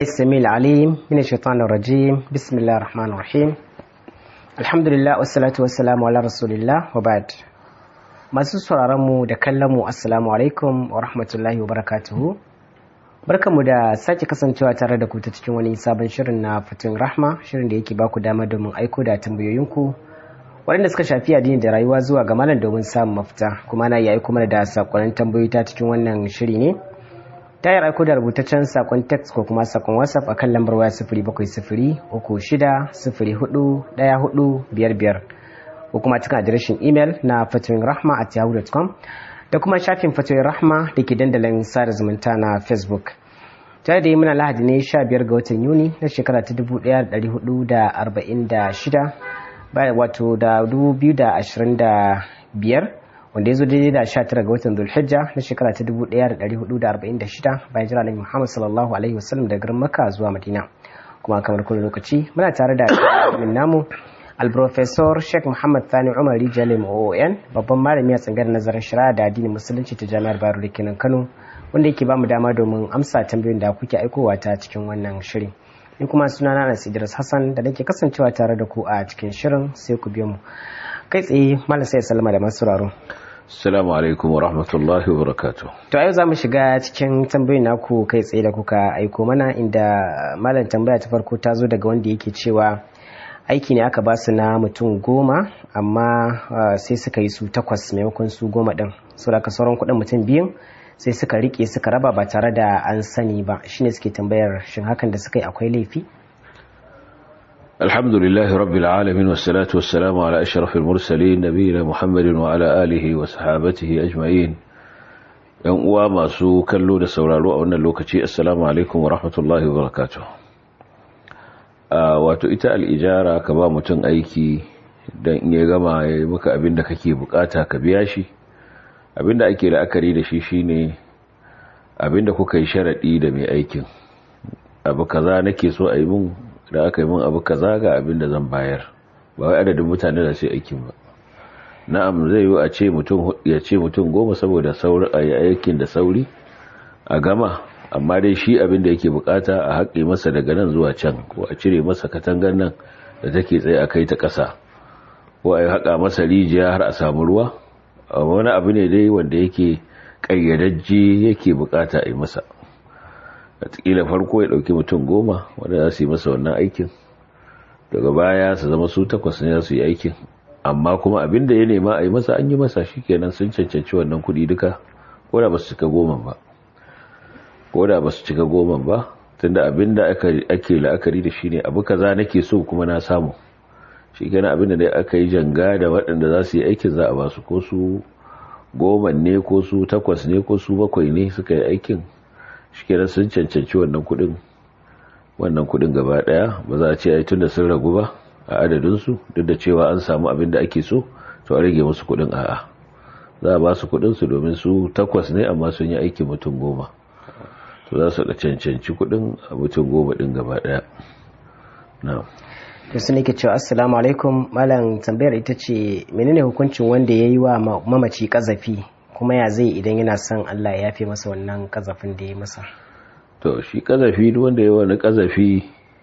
السميع العليم من الشيطان الرجيم بسم الله الرحمن الرحيم الحمد لله والصلاة والسلام على رسول الله وبعد masu sauraron mu da kallon mu assalamu alaikum wa rahmatullahi wa barakatuhu barkamu da sake kasancewa tare da ku ta cikin wani sabon shirin na fitin rahma shirin da yake baku dama domin aiko da tambayoyinku waɗanda suka shafi addini da rayuwa zuwa ga malam domin samun mafita kuma na iya aiko mana da sakonnin tambayoyi ta cikin wannan shiri ne ta yi aiko da rubutaccen sakon text ko kuma sakon whatsapp a kan lambar waya sifiri bakwai sifiri uku shida sifiri hudu ɗaya hudu biyar biyar ko kuma cikin adireshin imel na fatoyin rahma at yahoo.com da kuma shafin fatoyin rahma da ke dandalin sada zumunta na facebook tare da yi muna lahadi ne 15 ga watan yuni na shekara ta 1446 wato da 2025 wanda ya zo daidai da 19 ga watan zulhijja na shekara ta 1446 bayan jira nabi muhammad sallallahu alaihi wasallam daga garin makka zuwa madina kuma kamar kullum lokaci muna tare da namu alprofesor sheikh muhammad thani umar rijalim oon babban malami a tsangar nazarin shari'a da addinin musulunci ta jami'ar baro da kenan kano wanda yake bamu dama domin amsa tambayoyin da kuke aikowa ta cikin wannan shirin ni kuma suna na Anas Idris Hassan da nake kasancewa tare da ku a cikin shirin sai ku biyo mu kai tsaye malam sai salama da masu sauraro Assalamu alaikum wa rahmatullahi wa barakatuh. To a yau za mu shiga cikin tambayoyin naku kai tsaye da kuka aiko mana inda malam tambaya ta farko ta zo daga wanda yake cewa aiki ne aka ba su na mutum goma amma sai suka yi su takwas maimakon su goma din so da sauran kuɗin mutum biyun sai suka rike suka raba ba tare da an sani ba shine suke tambayar shin hakan da suka yi akwai laifi alhamdulillahi rabbil alamin wassalatu wassalamu ala ashrafil mursalin nabiyina muhammadin wa ala alihi wa sahabatihi ajma'in yan uwa masu kallo da sauraro a wannan lokaci assalamu alaikum wa rahmatullahi wa barakatuh wato ita al'ijara ka ba mutum aiki don in ya gama ya yi maka abin da kake bukata ka biya shi abin da ake la'akari da shi shine abin da kuka yi sharaɗi da mai aikin abu kaza nake so a yi mun da aka yi mun abu kaza ga abin da zan bayar ba wai adadin mutane da sai aikin ba na'am zai yi a ce mutum ya ce mutum goma saboda sauri a yi aikin da sauri a gama amma dai shi abin da yake bukata a haƙe masa daga nan zuwa can ko a cire masa katangar nan da take tsaye a kai ta ƙasa ko a yi haƙa masa rijiya har a samu ruwa wani abu ne dai wanda yake ƙayyadajje yake bukata a yi masa wataƙila farko ya ɗauki mutum goma wanda za su yi masa wannan aikin daga baya su zama su takwas ne za su yi aikin amma kuma abin da ya nema a yi masa an yi masa shi kenan sun cancanci wannan kuɗi duka ko da ba su cika goma ba ko da ba su cika goma ba tunda abin da ake la'akari da shi ne abu kaza nake so kuma na samu shi kenan abin da dai aka yi janga da waɗanda za su yi aikin za a ba su ko su goma ne ko su takwas ne ko su bakwai ne suka yi aikin shi kenan sun cancanci wannan kuɗin wannan kuɗin gaba ɗaya ba za a ce ai tunda sun ragu ba a adadinsu duk da cewa an samu abin da ake so to a rage musu kuɗin a'a za a ba su kuɗinsu domin su takwas ne amma sun yi aikin mutum goma to za su da cancanci kudin a mutum goma din gaba daya to su nake cewa assalamu alaikum malam tambayar ita ce menene hukuncin wanda ya yi wa mamaci kazafi kuma ya zai idan yana son allah ya yafe masa wannan kazafin da ya masa to shi kazafi duk wanda ya wani kazafi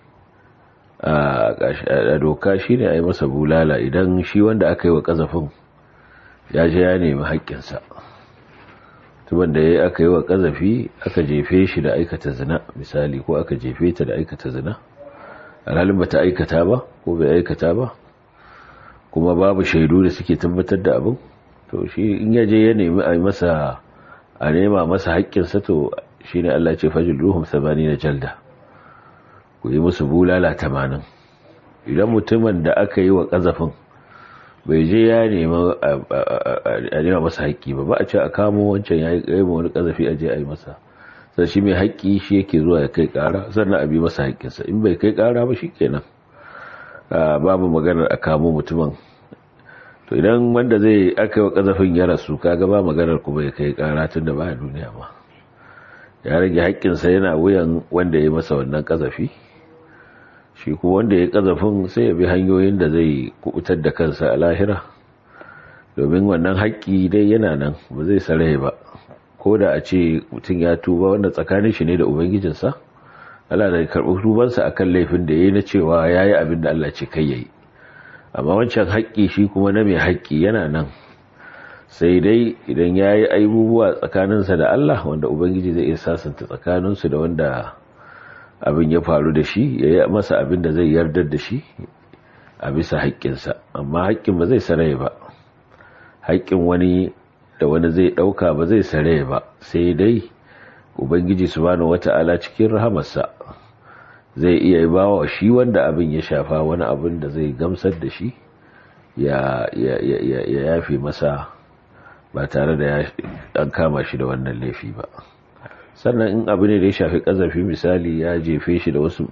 a doka shi ne a yi masa bulala idan shi wanda aka yi wa kazafin ya je ya nemi haƙƙinsa tuban da ya aka yi wa ƙazafi aka jefe shi da aikata zina misali ko aka jefe ta da aikata zina alhalin ba ta aikata ba ko bai aikata ba kuma babu shaidu da suke tabbatar da abin to shi in ya je ya nemi a masa a nema masa haƙƙinsa to shi ne Allah ce fajil ruhun sabani na jalda ku yi musu bulala tamanin idan mutumin da aka yi wa ƙazafin bai je ya nema a nema masa haƙƙi ba ba a ce a kamo wancan ya yi wani ƙazafi a je a yi masa sai shi mai haƙƙi shi yake zuwa ya kai ƙara sannan a bi masa haƙƙinsa in bai kai ƙara ba shi kenan babu maganar a kamo mutumin to idan wanda zai aka yi wa ƙazafin ya rasu kaga ba maganar kuma ya kai ƙara tun da ba a duniya ma ya rage haƙƙinsa yana wuyan wanda ya masa wannan ƙazafi shi kuma wanda ya kazafin sai ya bi hanyoyin da zai kubutar da kansa a lahira domin wannan haƙƙi dai yana nan ba zai sarai ba ko da a ce mutum ya tuba wanda tsakanin shi ne da ubangijinsa Allah da karɓi tubansa akan laifin da yayi na cewa yayi abin da Allah ce kai yayi amma wancan haƙƙi shi kuma na mai haƙƙi yana nan sai dai idan yayi aibubuwa tsakaninsa da Allah wanda ubangiji zai iya sasanta tsakaninsu da wanda abin ya faru da shi yayi masa abin da zai yardar da shi a bisa haƙƙinsa amma haƙƙin ba zai sarai ba haƙƙin wani da wani zai ɗauka ba zai sarai ba sai dai ubangiji subhanahu wata'ala cikin rahamarsa zai iya ba wa shi wanda abin ya shafa wani abin da zai gamsar da shi ya yafe masa ba tare da an kama shi da wannan laifi ba sannan in abu ne da ya shafi ƙazafi misali ya jefe shi da wasu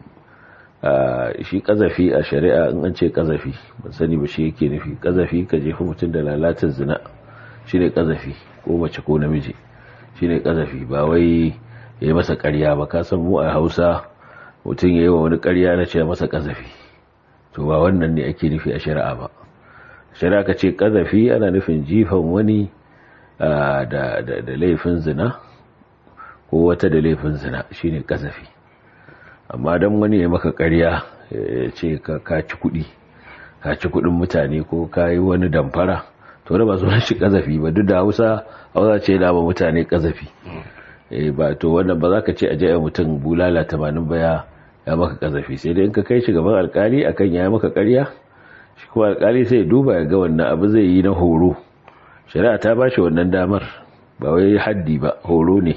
shi kazafi a shari'a in an ce kazafi ban sani ba shi yake nufi kazafi ka jefi mutum da lalatar zina shi ne kazafi ko mace ko namiji shi ne kazafi ba wai ya yi masa karya ba ka san mu a hausa mutum ya yi wa wani karya na ce masa kazafi to ba wannan ne ake nufi a shari'a ba shari'a ka ce kazafi ana nufin jifan wani da laifin zina ko wata da laifin zina shine kazafi amma don wani ya maka karya ya ce ka ci kudi ka ci kudin mutane ko ka yi wani damfara to da ba su shi kazafi ba duk da hausa hausa ce da ba mutane kazafi ba to wannan ba za ka ce a jaya mutum bulala tamanin baya ya maka kazafi sai dai in ka kai shi gaban alkali akan ya maka karya shi kuma alkali sai duba ya ga wannan abu zai yi na horo shari'a ta ba shi wannan damar ba wai haddi ba horo ne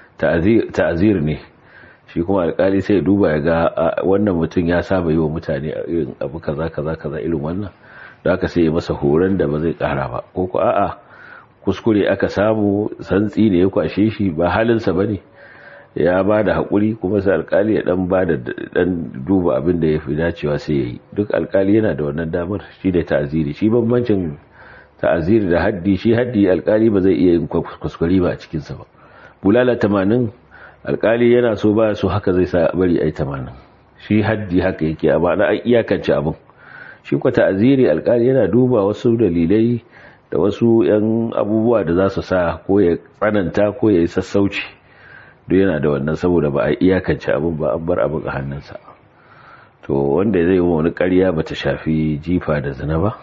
ta'azir ne shi kuma alkali sai duba ya ga wannan mutum ya saba yi wa mutane irin abu kaza kaza kaza irin wannan da aka sai masa horon da ba zai kara ba ko ko a'a kuskure aka samu santsi ne ya kwashe shi ba halinsa ba ne ya ba da haƙuri kuma sai alkali ya dan ba da dan duba abin da ya fi dacewa sai ya yi duk alkali yana da wannan damar shi da ta'aziri shi bambancin ta'aziri da haddi shi haddi alkali ba zai iya yin kuskure ba a cikinsa ba bulala tamanin alkali yana so ba so haka zai sa bari ai tamanin shi haddi haka yake amma na iyakance abin shi kwa ta'aziri alkali yana duba wasu dalilai da wasu yan abubuwa da za su sa ko ya tsananta ko ya yi sassauci duk yana da wannan saboda ba a iyakance abin ba an bar abin a hannunsa to wanda zai yi wani karya ba ta shafi jifa da zina ba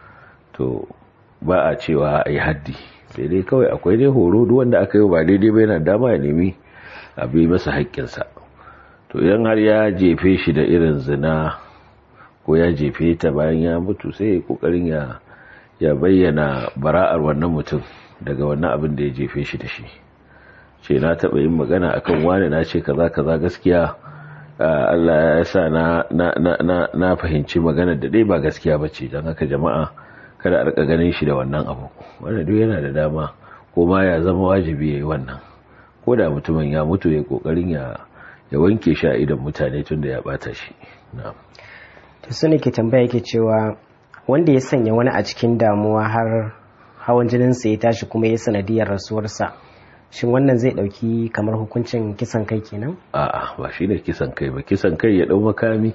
to ba a cewa a yi haddi sai dai kawai akwai dai horo duk wanda aka yi ba daidai ba yana dama ya nemi a bi masa haƙƙinsa to idan har ya jefe shi da irin zina ko ya jefe ta bayan ya mutu sai ya kokarin ya ya bayyana bara'ar wannan mutum daga wannan abin da ya jefe shi da shi ce na taɓa yin magana akan wani na ce kaza kaza gaskiya Allah ya sa na na na na fahimci magana da dai ba gaskiya bace dan haka jama'a kada a rika ganin shi da wannan abu wanda duk yana da dama ko ma ya zama wajibi yayi wannan ko da mutumin ya mutu ya kokarin ya ya wanke shi a idan mutane tun da ya bata shi na'am to sune ke tambaya yake cewa wanda ya sanya wani a cikin damuwa har hawan jininsa ya tashi kuma ya sanadiyar rasuwarsa shin wannan zai dauki kamar hukuncin kisan kai kenan a'a ba shi ne kisan kai ba kisan kai ya dau makami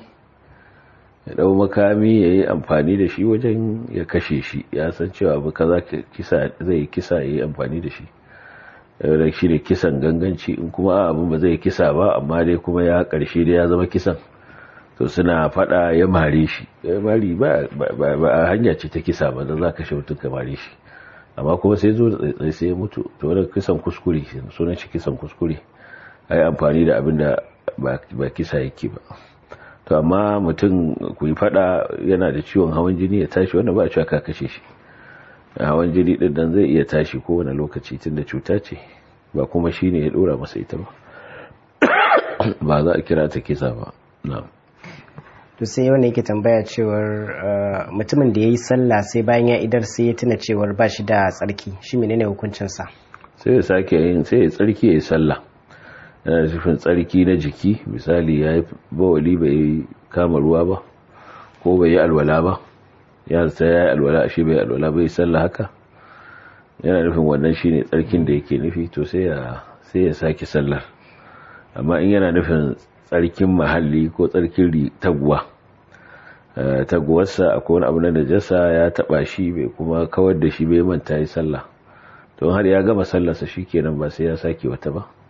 ya dau makami ya yi amfani da shi wajen ya kashe shi ya san cewa abu kaza kisa zai kisa ya yi amfani da shi da shi ne kisan ganganci in kuma abin ba zai kisa ba amma dai kuma ya karshe da ya zama kisan to suna fada ya mare shi ya mari ba a hanya ce ta kisa ba da za ka shi mutum ka mare shi amma kuma sai zo da tsaitsai sai ya mutu to wadda kisan kuskure sunan shi kisan kuskure a yi amfani da abin da ba kisa yake ba to amma mutum ku yi fada yana da ciwon hawan jini ya tashi wanda ba a cewa ka kashe shi hawan jini din dan zai iya tashi kowane lokaci tun da cuta ce ba kuma shi ne ya dora masa ita ba ba za a kira ta kisa ba na'am to sai wanda yake tambaya cewar mutumin da ya yi sallah sai bayan ya idar sai ya tuna cewar ba shi da tsarki shi menene hukuncinsa sai ya sake yin sai ya tsarki ya yi sallah yana nufin tsarki na jiki misali ya yi bawali bai kama ruwa ba ko bai yi alwala ba ya sai ya yi alwala shi bai alwala bai sallah haka yana nufin wannan shine tsarkin da yake nufi to sai ya sai ya sake sallar amma in yana nufin tsarkin mahalli ko tsarkin taguwa taguwarsa akwai wani abu na najasa ya taba shi bai kuma kawar da shi bai manta yi sallah don har ya gama sallarsa kenan ba sai ya sake wata ba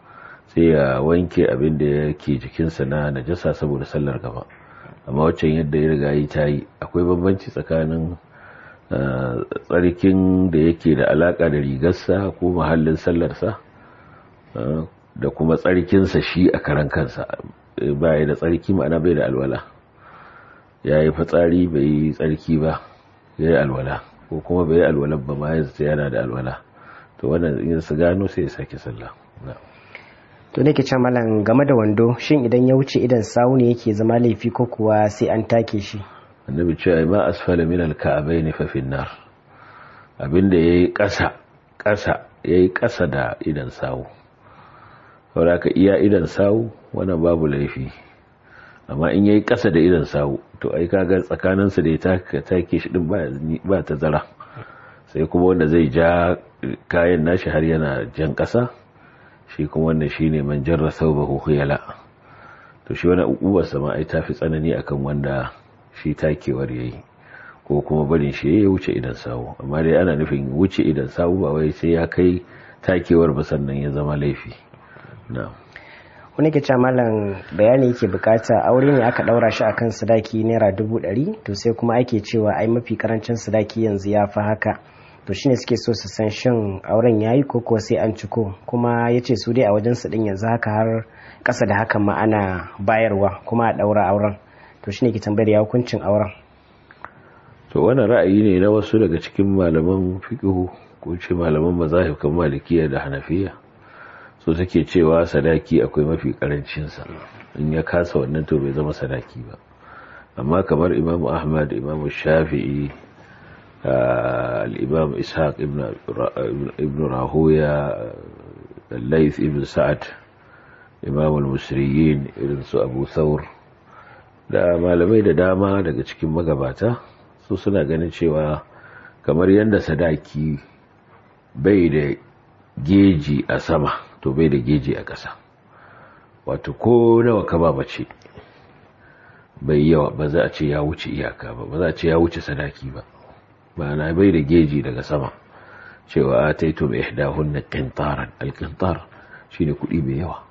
sai ya wanke abin da yake jikinsa na najasa saboda sallar gaba amma waccan yadda ya riga yi ta yi akwai bambanci tsakanin tsarkin da yake da alaka da rigarsa ko mahallin sallarsa da kuma tsarkinsa shi a karan kansa baya da tsarki ma'ana bai da alwala ya yi fitsari bai yi tsarki ba ya yi alwala ko kuma bai yi alwala ba ma ya yana da alwala to wannan in su gano sai ya sake sallah to nake can malam game da wando shin idan ya wuce idan sawu ne yake zama laifi ko kuwa sai an take shi annabi cewa ma asfala min al-ka'bayn fa fi nar abinda yayi ƙasa ƙasa yayi ƙasa da idan sawu saboda ka iya idan sawu wannan babu laifi amma in yayi ƙasa da idan sawu to ai kaga tsakanin su da ya take shi din ba ta zara sai kuma wanda zai ja kayan nashi har yana jan ƙasa shi kuma wannan shine man jarra thawbahu khuyala to shi wani ukubar sama ai tafi tsanani akan wanda shi takewar yayi ko kuma barin shi ya wuce idan sawu amma dai ana nufin wuce idan sawu ba wai sai ya kai takewar ba sannan ya zama laifi na'am wani ke malam bayani yake bukata aure ne aka daura shi akan sadaki naira dubu ɗari to sai kuma ake cewa ai mafi karancin sadaki yanzu ya fi haka to shine suke so su san shin auren yayi ko kuwa sai an ciko kuma yace su dai a wajen su din yanzu haka har kasa da hakan ma ana bayarwa kuma a daura auren to shine ke tambayar ya hukuncin auren to wannan ra'ayi ne na wasu daga cikin malaman fiqhu ko ce malaman mazahib kan malikiya da hanafiya so suke cewa sadaki akwai mafi karancin sa in ya kasa wannan to bai zama sadaki ba amma kamar imamu ahmad imamu shafi'i الإمام إسحاق ابن ابن راهويا الليث ابن سعد إمام المسريين irin su Abu Thawr da malamai da dama daga cikin magabata su suna ganin cewa kamar yadda sadaki bai da geji a sama to bai da geji a ƙasa wato ko nawa ka ba mace bai yawa ba za a ce ya wuce iyaka ba ba za a ce ya wuce sadaki ba ma'ana bai da geji daga sama cewa a taito mai ihdahun na kintaran alkintar shi ne kuɗi mai yawa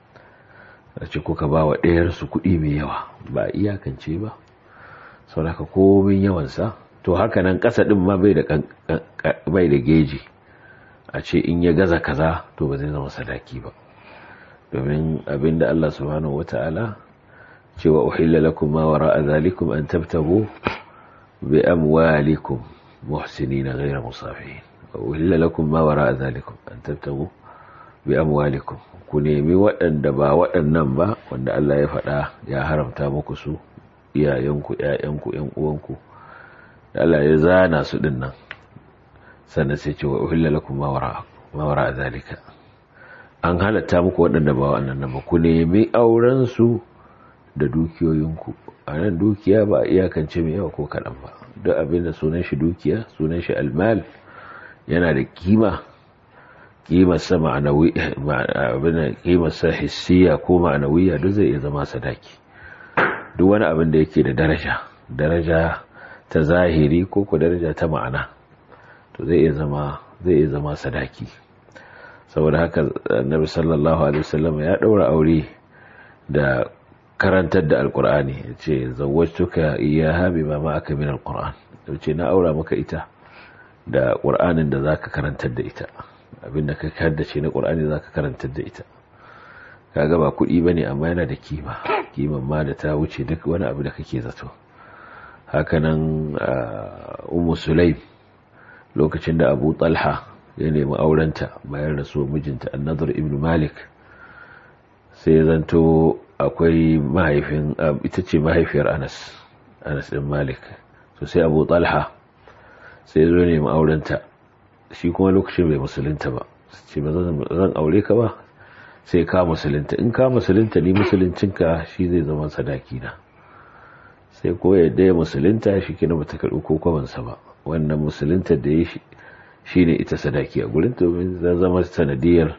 a ce kuka ba wa ɗayarsu kuɗi mai yawa ba iyakance ba sau da komin yawansa to haka nan ƙasa ɗin ma bai da geji a ce in ya gaza kaza to ba zai zama sadaki ba domin abinda Allah subhanahu wata'ala cewa uhilla lakum ma wara'a zalikum an tabtagu bi amwalikum muhsinina ghayra musafihin uhilla lakum ma wara'a zalikum an tabtagu bi amwalikum ku nemi waɗanda ba waɗannan ba wanda Allah ya faɗa ya haramta muku su iyayenku ƴaƴanku ƴan uwanku da Allah ya zana su dinnan sannan sai ce wa uhilla lakum ma wara'a ma wara'a zalika an halatta muku waɗanda ba waɗannan ba ku nemi auren su da dukiyoyinku a nan dukiya ba iyakance mai yawa ko kaɗan ba duk abin da sunan shi dukiya sunan shi almal yana da kima kimarsa ma'anawi abin kimarsa hissiya ko ma'anawiya duk zai iya zama sadaki duk wani abin da yake da daraja daraja ta zahiri ko ko daraja ta ma'ana to zai iya zama zai iya zama sadaki saboda haka annabi sallallahu alaihi wasallam ya daura aure da karantar da alkur'ani ya ce zawwajtuka iyaha bima ma aka min alkur'an ya ce na aura maka ita da ƙur'anin da zaka karantar da ita abinda ka haddace na ƙur'ani zaka karantar da ita kaga ba kuɗi bane amma yana da kima kiman ma da ta wuce duk wani abu da kake zato hakanan ummu sulaim lokacin da abu talha ya nemi aurenta bayan rasuwar mijinta annadur ibn malik sai zanto akwai mahaifin ita ce mahaifiyar anas anas din malik to sai abu talha sai zo ne aurenta shi kuma lokacin bai musulunta ba ce ba zan aure ka ba sai ka musulunta in ka musulunta ni musuluncinka shi zai zama sadaki na sai ko yadda ya musulunta shi kina bata karɓi ko kwabansa ba wannan musulunta da ya shi ne ita sadaki a gurin domin zai zama sanadiyar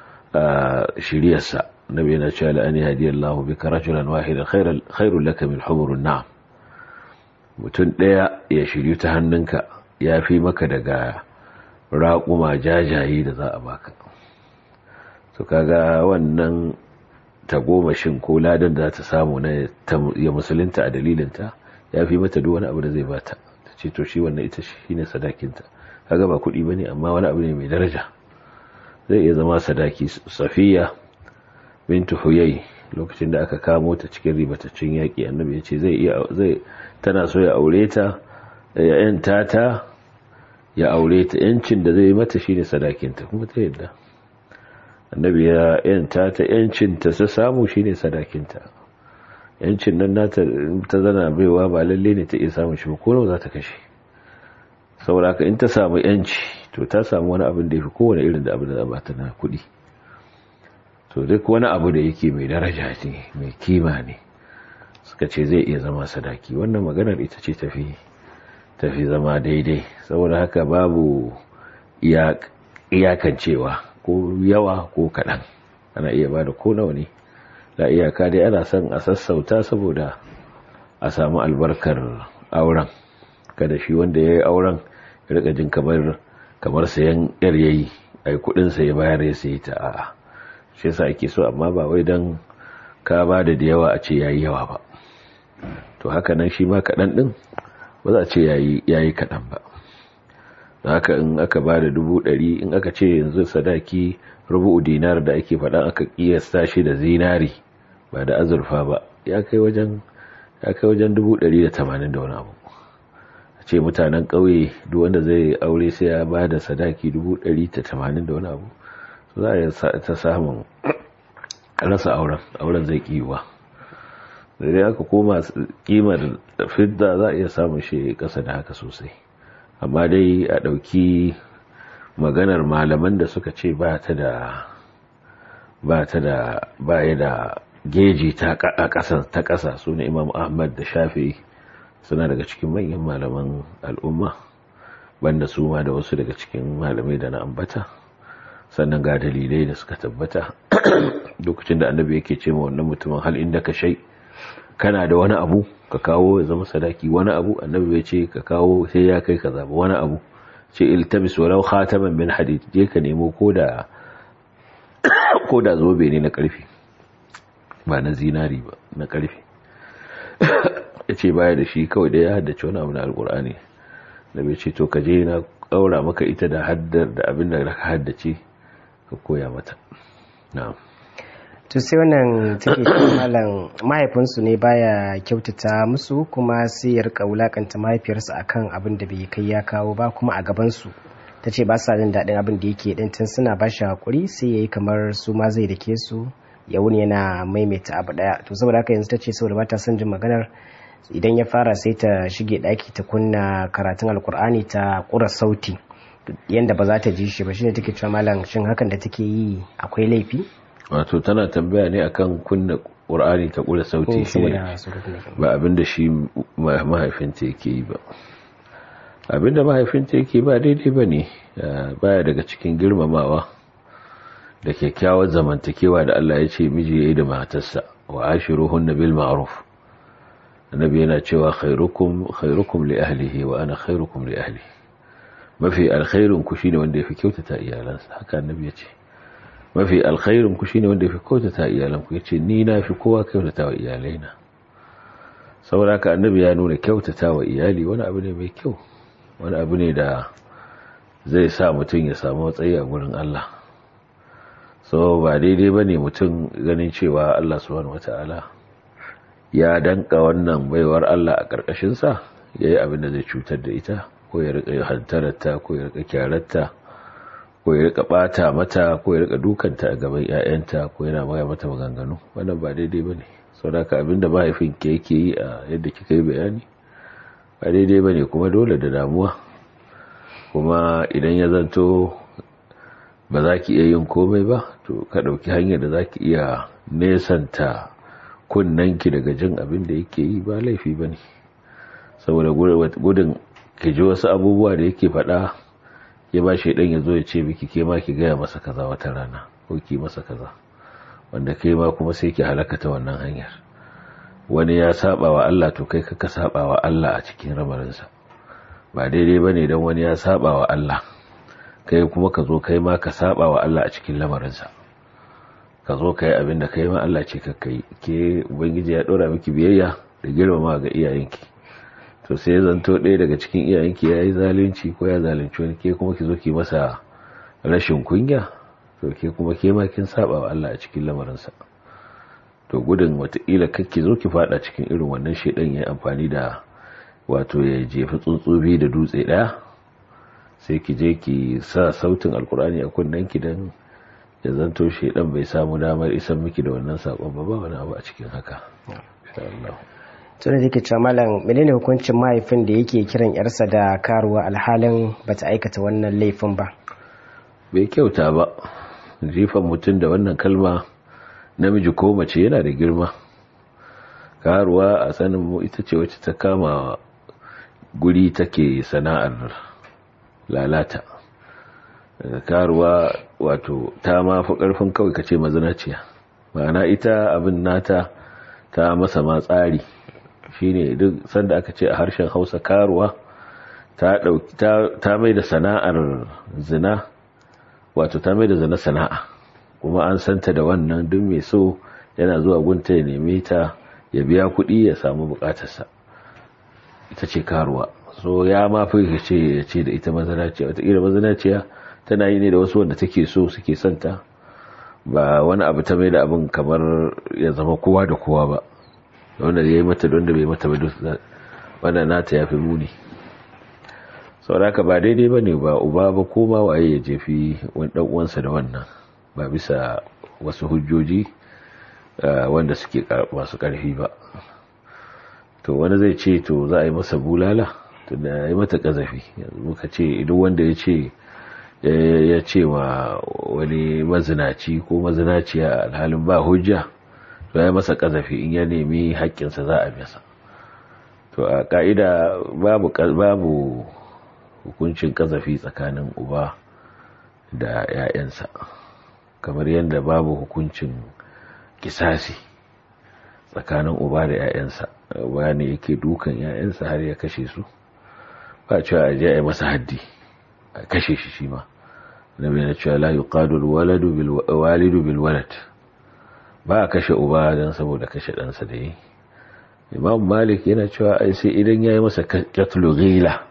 shiryarsa nabi yana cewa la'ani hadiyallahu bika rajulan wahidan khairul laka min humurun na'am mutum ɗaya ya shiryu ta hannunka ya fi maka daga raƙuma jajaye da za a baka to kaga wannan tagomashin ko ladan da ta samu na ya musulunta a dalilinta ya fi mata duk wani abu da zai bata ta ce to shi wannan ita shi ne sadakinta kaga ba kuɗi ba ne amma wani abu ne mai daraja zai iya zama sadaki safiya bintu huyai lokacin da aka kamo ta cikin ribataccen yaƙi annabi ya ce zai iya zai tana so ya aure ta ya yanta ta ya aure ta yancin da zai mata shine sadakinta kuma ta yadda annabi ya yanta ta yancin ta su samu shine sadakinta yancin nan nata ta zana baiwa ba lalle ne ta iya samun shi ba ko za ta kashe saboda haka in ta samu yanci to ta samu wani abin da ya fi kowane irin da abin da ba ta na kuɗi to duk wani abu da yake mai daraja ne mai kima ne suka ce zai iya zama sadaki wannan maganar ita ce tafi tafi zama daidai saboda haka babu iyakancewa ko yawa ko kaɗan ana iya ba da ko nawa ne da iyaka dai ana son a sassauta saboda a samu albarkar auren kada shi wanda ya yi auren ya rika jin kamar kamar sayan yar yayi ai kudin sa ya bayar ya sayi ta a'a shi yasa ake so amma ba wai dan ka ba da da yawa a ce yayi yawa ba to haka nan shi ma kaɗan ɗin ba za a ce yayi yayi kaɗan ba haka in aka ba da dubu ɗari in aka ce yanzu sadaki rubu'u dinar da ake faɗa aka kiyasta shi da zinari ba da azurfa ba ya kai wajen ya kai wajen dubu ɗari da tamanin da wani abu a ce mutanen ƙauye duk wanda zai aure sai ya ba da sadaki dubu ɗari da tamanin da wani abu za a ta samun rasa auren auren zai kiwa da dai aka koma kimar fidda za a iya samun shi ƙasa da haka sosai amma dai a ɗauki maganar malaman da suka ce ba ta da ba ta da ba ya da geji ta ƙasa ta ƙasa su ne imam ahmad da shafi suna daga cikin manyan malaman al'umma banda su ma da wasu daga cikin malamai da na ambata sannan ga dalilai da suka tabbata lokacin da annabi yake ce ma wannan mutumin hal inda ka shai kana da wani abu ka kawo ya zama sadaki wani abu annabi bai ce ka kawo sai ya kai kaza ba wani abu ce iltabis walau khataman min hadid je ka nemo koda koda zobe ne na karfi ba na zinari ba na karfi yace baya da shi kawai da ya haddace wani abu na alqur'ani da bai ce to ka je na kaura maka ita da haddar da abin da ka haddace ka koya mata na'am to sai wannan take malam mahaifinsu ne baya kyautata musu kuma sai ya rika wulakanta mahaifiyarsa akan abin da bai kai ya kawo ba kuma a gabansu ta ce ba sa jin daɗin abin da yake ɗin tun suna ba shi haƙuri sai ya yi kamar su ma zai dake su ya wuni yana maimaita abu ɗaya to saboda haka yanzu ta ce saboda ba ta son jin maganar idan ya fara sai ta shige ɗaki ta kunna karatun alkur'ani ta ƙura sauti yanda ba za ta ji shi ba shine take cewa malam shin hakan da take yi akwai laifi wato tana tambaya ne akan kunna ƙur'ani ta ƙura sauti shi ba abinda shi mahaifinta yake yi ba abinda mahaifinta yake ba daidai ba ne baya daga cikin girmamawa da kyakkyawar zamantakewa da Allah ya ce miji ya yi da matarsa wa ashiruhun na bil ma'ruf annabi yana cewa khairukum khairukum li ahlihi wa ana khairukum li ahli mafi alkhairun ku shine wanda yafi kyautata iyalansa haka annabi ya ce mafi alkhairun ku shine wanda yafi kyautata iyalanku yace ni na fi kowa kyautata wa iyalaina saboda haka annabi ya nuna kyautata wa iyali wani abu ne mai kyau wani abu ne da zai sa mutum ya samu matsayi a gurin Allah so ba daidai bane mutum ganin cewa Allah subhanahu wataala ya danka wannan baiwar Allah a karkashin sa yayi abin da zai cutar da ita ko ya rika hantararta ko ya rika kyararta ko ya rika bata mata ko ya rika dukanta a gaban ƴaƴanta ko yana maya mata maganganu wannan ba daidai bane saboda abinda mahaifin ke yake yi a yadda kika yi bayani ba daidai bane kuma dole da damuwa kuma idan ya zanto ba za ki iya yin komai ba to ka ɗauki hanyar da za ki iya nesanta kunnanki daga jin abin da yake yi ba laifi ba ne saboda gudun ki ji wasu abubuwa da yake faɗa ya ba shi ɗan ya zo ya ce miki ke ma ki gaya masa kaza wata rana ko ki masa kaza wanda kai ma kuma sai ki halaka ta wannan hanyar wani ya saba wa Allah to kai ka saba wa Allah a cikin ramarinsa ba daidai ba ne don wani ya saba wa Allah kai kuma ka zo kai ma ka saba wa Allah a cikin lamarinsa ka zo ka yi abin da ka yi ma Allah ce ka kai ke ubangiji ya ɗora miki biyayya da girmama ga iyayenki to sai zanto ɗaya daga cikin iyayenki ya yi zalunci ko ya zalunci wani ke kuma ki zo ki masa rashin kunya to ke kuma ke ma kin saba wa Allah a cikin lamarinsa to gudun watakila kakki zo ki fada cikin irin wannan shedan ya amfani da wato ya jefi tsuntsubi da dutse ɗaya sai ki je ki sa sautin alkur'ani a kunnen ki dan ya zanto shedan bai samu damar isan miki da wannan sakon ba ba wani abu a cikin haka insha Allah tun da cewa malam menene hukuncin mahaifin da yake kiran yarsa da karuwa alhalin bata aikata wannan laifin ba bai kyauta ba jifan mutum da wannan kalma namiji ko mace yana da girma karuwa a sanin mu ita ce wacce ta kama guri take sana'ar lalata karuwa wato ta ma fi karfin kawai kace mazinaciya ma'ana ita abin nata ta masa ma tsari shine duk sanda aka ce a harshen hausa karuwa ta dauki ta mai da sana'ar zina wato ta mai da zina sana'a kuma an santa da wannan duk mai so yana zuwa gunta ya neme ta ya biya kuɗi ya samu bukatarsa ita ce karuwa so ya ma fi ce ya ce da ita mazanaciya wataƙila mazanaciya tana yi ne da wasu wanda take so suke santa ba wani abu ta mai da abin kamar ya zama kowa da kowa ba wanda ya yi mata wanda bai mata ba wanda nata ya fi muni sauraka ba daidai ba ne ba uba ba ko ma waye ya jefi wani uwansa da wannan ba bisa wasu hujjoji wanda suke masu ƙarfi ba to wani zai ce to za a yi masa bulala to da ya yi mata ƙazafi muka ce idan wanda ya ce ya ce wa wani mazinaci ko mazinaciya alhalin ba hujja to ya masa ƙazafi in ya nemi haƙƙinsa za a masa to a ƙa'ida babu babu hukuncin ƙazafi tsakanin uba da 'ya'yansa kamar yadda babu hukuncin kisasi tsakanin uba da 'ya'yansa uba ne yake dukan 'ya'yansa har ya kashe su ba cewa a je a yi masa haddi a kashe shi shi ma na bai na cewa la yuqadu walidu bil walad ba a kashe uba don saboda kashe ɗansa da yi imam malik yana cewa ai sai idan ya yi masa katlu ghila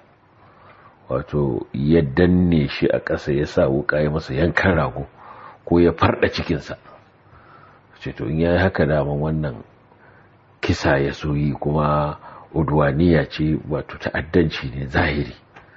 wato ya danne shi a ƙasa ya sa wuka ya masa yankan rago ko ya farda cikinsa ce to in ya yi haka daman wannan kisa ya soyi kuma udwaniya ce wato ta'addanci ne zahiri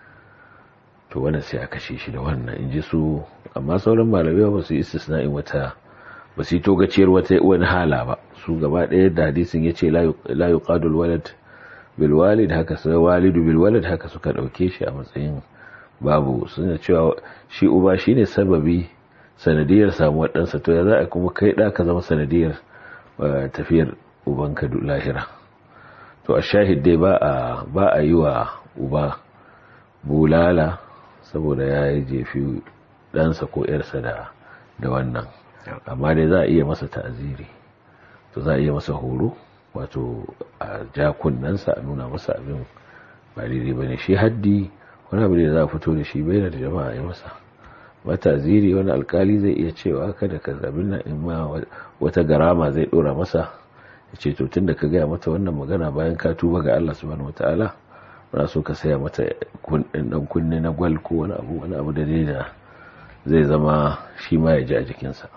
to wannan sai a kashe shi da wannan in ji su amma sauran malamai ba su yi istisna'in wata ba su yi togaciyar wata wani hala ba su gaba ɗaya da hadisin ya ce la yuqadul walad bil walid haka su walidu bil walad haka suka ɗauke shi a matsayin babu suna cewa shi uba shine sababi sanadiyar samuwar ɗansa to ya za a kuma kai ɗa ka zama sanadiyar tafiyar ubanka lahira to a shahid dai ba a yi wa uba bulala saboda ya yi jefi ɗansa ko ‘yarsa da wannan amma dai za a iya masa ta'aziri to za a iya masa horo wato a ja kunnensa a nuna masa abin ba daidai ba ne shi haddi wani abu da za a fito da shi bai da jama'a ya masa mata ziri wani alkali zai iya cewa kada ka zabin nan in ma wata garama zai dora masa ya ce to tunda ka gaya mata wannan magana bayan ka tuba ga Allah subhanahu wataala muna so ka saya mata dan kunne na gwal ko wani abu wani abu da dai da zai zama shi ma ya ji a jikinsa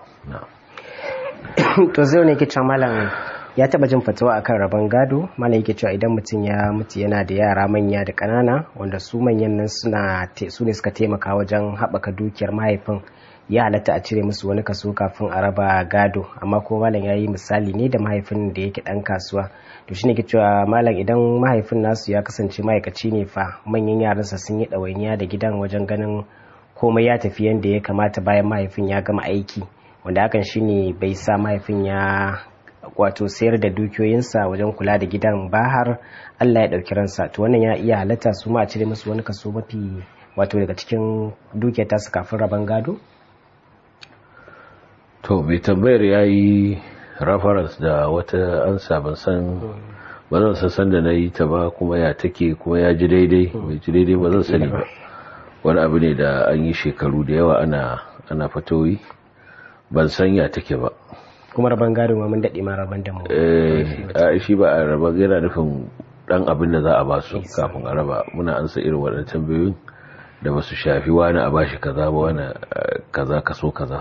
to zai ne ke malam ya taba jin fatawa akan rabon gado mana yake cewa idan mutum ya mutu yana da yara manya da ƙanana wanda su manyan nan suna su ne suka taimaka wajen haɓaka dukiyar mahaifin ya halatta a cire musu wani kaso kafin a raba gado amma ko malam ya yi misali ne da mahaifin da yake ɗan kasuwa to shine ke cewa malam idan mahaifin nasu ya kasance ma'aikaci ne fa manyan yaransa sun yi ɗawainiya da gidan wajen ganin komai ya tafi yadda ya kamata bayan mahaifin ya gama aiki wanda hakan shine bai sa mahaifin ya wato sayar da dukiyoyinsa wajen kula da gidan ba har Allah ya ɗauki ransa to wannan ya iya halatta su ma a cire musu wani kaso mafi wato daga cikin dukiyar tasu kafin rabon gado? to mai tambayar ya yi reference da wata ansa ban san ba zan san san da na yi ta ba kuma ya take kuma ya ji daidai mai ji daidai ba zan sani ba wani abu ne da an yi shekaru da yawa ana ana fatoyi ban sanya take ba kuma rabon gado ma mun daɗe ma rabon da mu eh shi ba a raba yana nufin dan abin da za a ba su kafin a raba muna ansa irin waɗannan tambayoyin da ba su shafi wani a bashi kaza ba wani kaza kaso kaza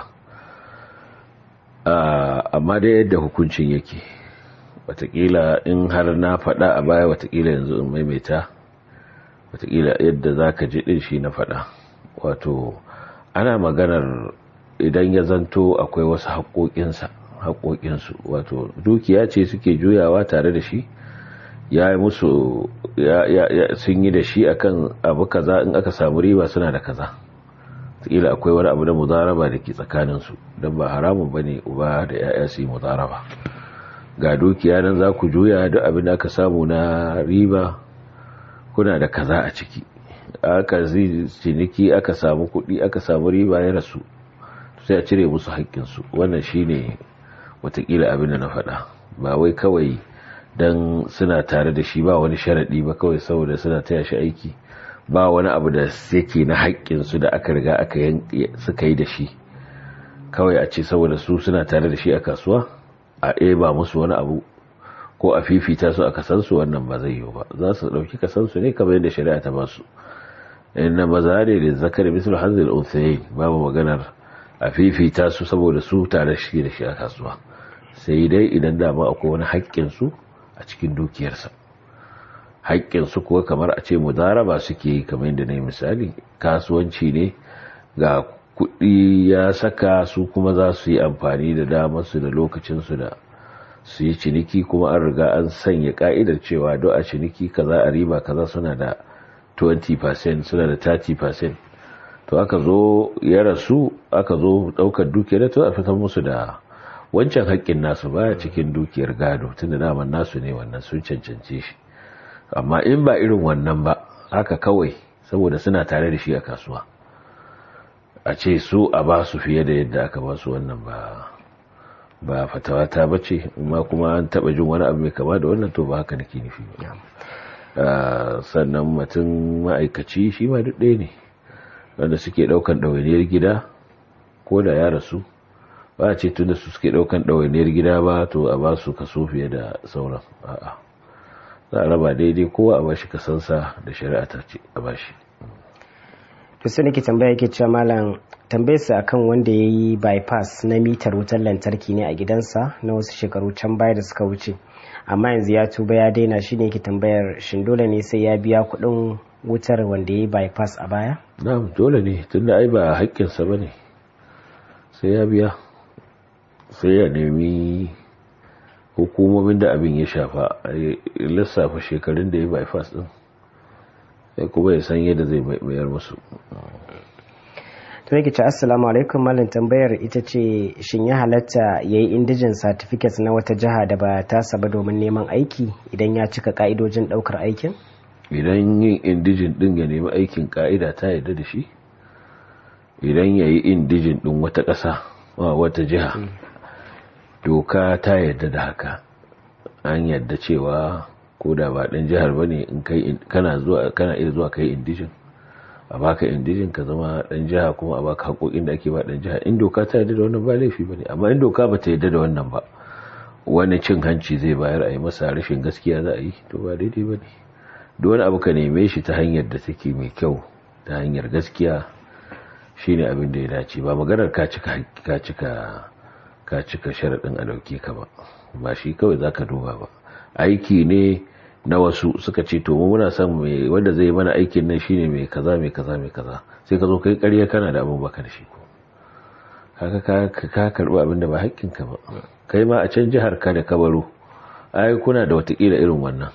amma dai yadda hukuncin yake watakila in har na faɗa a baya watakila yanzu in maimaita watakila yadda za ka ji ɗin shi na faɗa wato ana maganar idan ya zanto akwai wasu haƙoƙinsa haƙoƙinsu wato dukiya ce suke juyawa tare da shi ya yi musu sun yi da shi akan abu kaza in aka samu riba suna da kaza kila akwai wani abu da muzaraba da ke tsakaninsu don ba haramun ba ne uba da ya'ya su yi muzaraba ga dukiya nan za ku juya duk abin da aka samu na riba kuna da kaza a ciki aka zai ciniki aka samu kuɗi aka samu riba ya rasu sai a cire musu haƙƙinsu wannan shine watakila abin da na faɗa ba wai kawai don suna tare da shi ba wani sharaɗi ba kawai saboda suna taya shi aiki ba wani abu da yake na haƙƙinsu da aka riga aka suka yi da shi kawai a ce saboda su suna tare da shi a kasuwa a ba musu wani abu ko a fifita su a kasansu wannan ba zai yiwu ba za su ɗauki kasansu ne kamar yadda shari'a ta basu inna maza ne da zakari misal hanzil unsayin babu maganar a fifita su saboda su tare shi da shi a kasuwa sai dai idan dama akwai wani haƙƙinsu a cikin dukiyarsa haƙƙinsu kuwa kamar a ce mudaraba suke yi kamar yadda na yi misali kasuwanci ne ga kuɗi ya saka su kuma za su yi amfani da damarsu da lokacinsu da su yi ciniki kuma an riga an sanya ka'idar cewa do a ciniki kaza a riba kaza suna da 20% suna da 30% to aka zo ya rasu aka zo ɗaukar dukiyar to a fitar musu da wancan haƙƙin nasu baya cikin dukiyar gado tunda daman nasu ne wannan sun cancance shi amma in ba irin wannan ba haka kawai saboda suna tare da shi a kasuwa a ce su a ba su fiye da yadda aka ba su wannan ba ba fatawa ta bace amma kuma an taba jin wani abu mai kama da wannan to ba haka nake nufi ba sannan mutum ma'aikaci shi ma duk ɗaya ne wanda suke ɗaukan ɗawainiyar gida ko da ya rasu ba a ce tunda su suke ɗaukan ɗawainiyar gida ba to a ba su kaso fiye da sauran a'a za a raba daidai kowa a bashi kasansa da shari'a ta ce a bashi to sai nake tambaya yake cewa malam tambayarsa akan wanda ya yi bypass na mitar wutar lantarki ne a gidansa na wasu shekaru can baya da suka wuce amma yanzu ya tuba ya daina shi ne yake tambayar shin dole ne sai ya biya kuɗin wutar wanda ya yi bypass a baya na'am dole ne tunda ai ba haƙƙinsa ba ne sai ya biya sai ya nemi hukumomin da abin ya shafa a lissafa shekarun da ya bypass din sai kuma ya san yadda zai mayar musu to yake ce assalamu alaikum malin tambayar ita ce shin ya halatta ya yi indijin certificate na wata jiha da ba ta saba domin neman aiki idan ya cika ka'idojin daukar aikin idan yin indijin din ya nemi aikin ka'ida ta yadda da shi idan ya yi indijin din wata ƙasa wata jiha doka ta yadda da haka an yadda cewa ko da ba ɗan jihar ba ne in kai kana zuwa kana iya zuwa kai indijin a baka indijin ka zama ɗan jiha kuma a baka haƙoƙin da ake ba ɗan jiha in doka ta yadda da wannan ba laifi ba ne amma in doka ba ta yadda da wannan ba wani cin hanci zai bayar a yi masa rashin gaskiya za a yi to ba daidai ba ne duk wani abu ka neme shi ta hanyar da take mai kyau ta hanyar gaskiya shine abin da ya dace ba maganar ka cika ka cika ka cika sharaɗin a ɗauke ka ba ba shi kawai za ka duba ba aiki ne na wasu suka ce to muna son mai wanda zai mana aikin nan shine mai kaza mai kaza mai kaza sai ka zo kai ƙarya kana da abin baka da shi ko haka ka karɓi abin da ba haƙƙin ka ba kai ma a can jihar ka da kabaro ai kuna da watakila irin wannan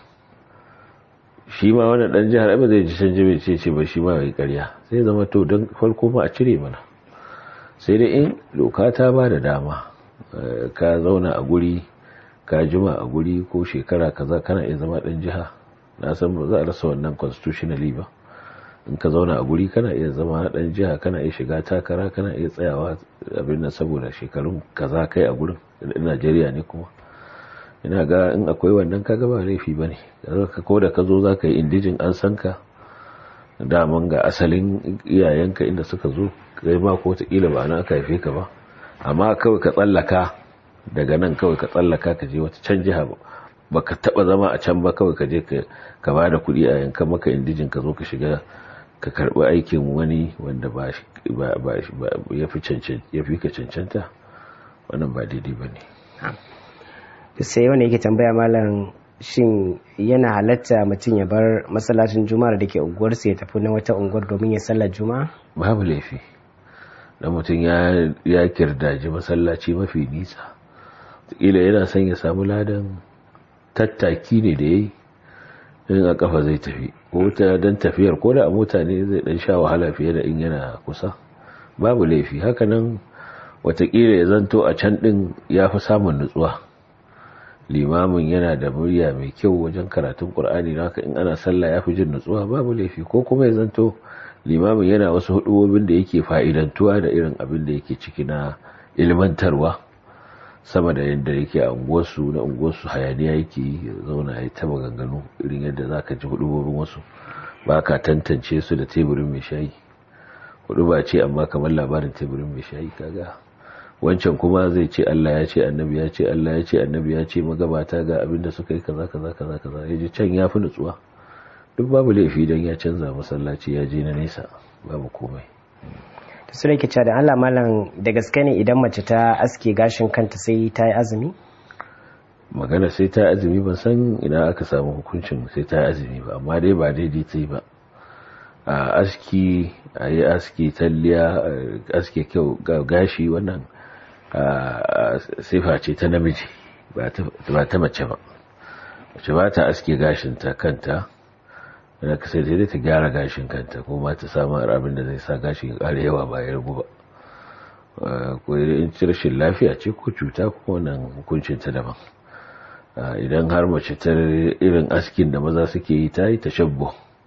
shi ma wannan dan jihar ba zai ji can jibi ce ce ba shi ma mai ƙarya sai zama to don farko ma a cire mana sai dai in doka ta ba da dama ka zauna a guri ka jima a guri ko shekara kaza kana iya zama dan jiha na san ba za a rasa wannan constitutionally ba in ka zauna a guri kana iya zama dan jiha kana iya shiga takara kana iya tsayawa abin nan saboda shekarun kaza kai a gurin Najeriya ne kuma ina ga in akwai wannan kaga ba laifi bane ko da ka zo za ka yi indijin an san ka daman ga asalin iyayenka inda suka zo kai ma ko ta kila ba na aka haife ka ba amma kawai ka tsallaka daga nan kawai ka tsallaka ka je wata can jiha ba ka taba zama a can ba kawai ka je ka ba da kuɗi a yankan maka indijin ka zo ka shiga ka karɓi aikin wani wanda ba ya fi ka cancanta wannan ba daidai ba ne sai wani yake tambaya malam shin yana halatta mutum ya bar masallacin juma'a da ke unguwarsa ya tafi na wata unguwar domin ya sallar juma'a babu laifi da mutum ya kirdaji masallaci mafi nisa ila yana son ya samu ladan tattaki ne da ya yi in a kafa zai tafi ko ta don tafiyar ko da a mota ne zai dan sha wahala fiye da in yana kusa babu laifi hakanan watakila ya zanto a can din ya fi samun nutsuwa limamin yana da murya mai kyau wajen karatun qur'ani haka in ana sallah ya fi jin nutsuwa babu laifi ko kuma ya zanto limamin yana wasu hudubobin da yake fa'idantuwa da irin abin da yake ciki na ilmantarwa sama da yadda yake a unguwarsu na unguwarsu hayaniya yake zauna ya ta maganganu irin yadda za ka ji hudubobin wasu ba ka tantance su da teburin mai shayi hudu ba ce amma kamar labarin teburin mai shayi kaga wancan kuma zai ce Allah ya ce annabi ya ce Allah ya ce annabi ya ce magabata ga abinda suka yi kaza kaza kaza kaza ya ji can ya fi nutsuwa duk babu laifi don ya canza masallaci ya je na nesa babu komai da su rike da Allah malam da gaske ne idan mace ta aske gashin kanta sai ta yi azumi magana sai ta azumi ban san ina aka samu hukuncin sai ta azumi ba amma dai ba daidai ta yi ba a aski a yi aski talliya aske kyau gashi wannan sifa ce ta namiji ba ta mace ba mace ba ta aske gashinta kanta da ka sai dai ta gyara gashin kanta ko ma ta samu abin da zai sa gashi ya ƙara yawa ba ya ragu ba ko in ci rashin lafiya ce ko cuta ko wannan hukuncin ta daban idan har mace ta irin askin da maza suke yi ta yi tashabbu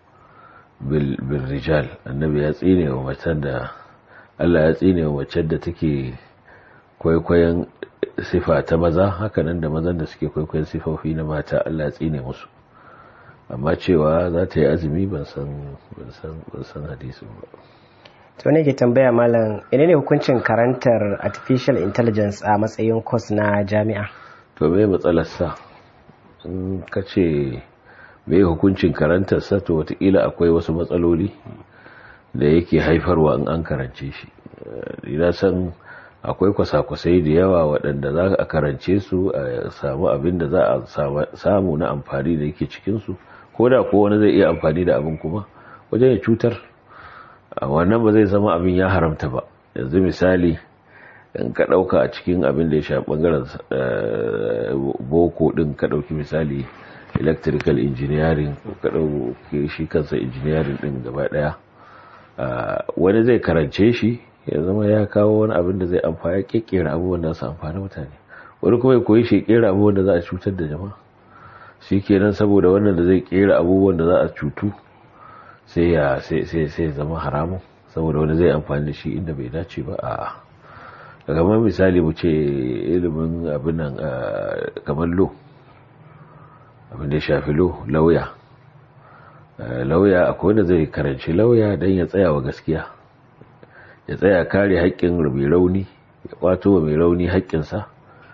bil rijal annabi ya tsine wa macen da Allah ya tsine wa macen da take kwaikwayon sifa ta maza hakanan da mazan da suke kwaikwayon sifofi na mata Allah ya tsine musu amma cewa za ta yi azumi ban san hadisin ba to ne ke tambaya malam ina ne hukuncin karantar artificial intelligence a matsayin course na jami'a to me matsalar sa in ka ce me hukuncin karantar sa to watakila akwai wasu matsaloli da yake haifarwa in an karance shi ina san akwai kwasa-kwasai da yawa waɗanda za a karance su a samu abin da za a samu na amfani da yake cikinsu ko da ko wani zai iya amfani da abin kuma wajen ya cutar wannan ba zai zama abin ya haramta ba yanzu misali in ka ɗauka a cikin abin da ya sha ɓangaren boko ɗin ka ɗauki misali electrical engineering ko ka ɗauki shi kansa engineering ɗin gaba ɗaya wani zai karance shi ya zama ya kawo wani abin da zai amfani kekkera abubuwan da su amfani mutane wani kuma ya koyi shi kera abubuwan da za a cutar da jama'a shi kenan saboda wannan da zai kera abubuwan da za a cutu sai ya sai zama haramun saboda wani zai amfani da shi inda bai dace ba a kamar misali mu ce ilimin abin nan kamar lo abin da ya shafi lo lauya lauya akwai wanda zai karanci lauya don ya tsaya wa gaskiya ya tsaya kare haƙƙin mai rauni ya kwato wa mai rauni haƙƙinsa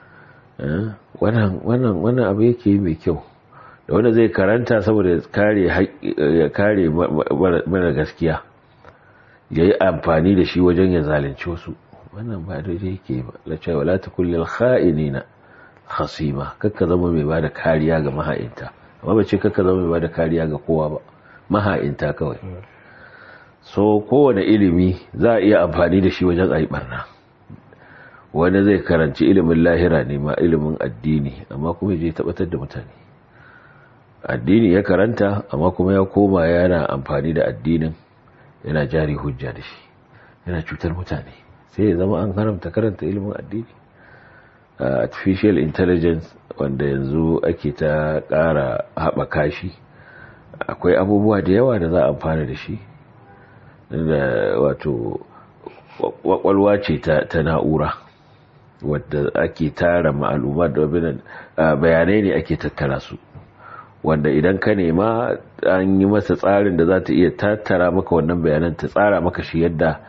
wannan abu yake yi mai kyau da wanda zai karanta saboda ya kare mana gaskiya ya yi amfani da shi wajen ya zalunci wasu wannan ba daidai yake ba la cewa la takullil kha'inina khasima kakka zama mai bada kariya ga maha'inta amma ba ce kakka zama mai bada kariya ga kowa ba maha'inta kawai so kowane ilimi za a iya amfani da shi wajen ayi barna wani zai karanci ilimin lahira ne ma ilimin addini amma kuma je tabbatar da mutane addini ya karanta amma kuma ya koma yana amfani da addinin yana jari hujja da shi yana cutar mutane sai ya zama an haramta karanta ilimin addini artificial intelligence wanda yanzu ake ta ƙara haɓaka shi akwai abubuwa da yawa da za a amfana da shi da wato kwakwalwa ce ta na'ura wadda ake tara ma'aluma da bayanai ne ake tattara su wanda idan ka nema an yi masa tsarin da za ta iya tattara maka wannan bayanan ta tsara maka shi yadda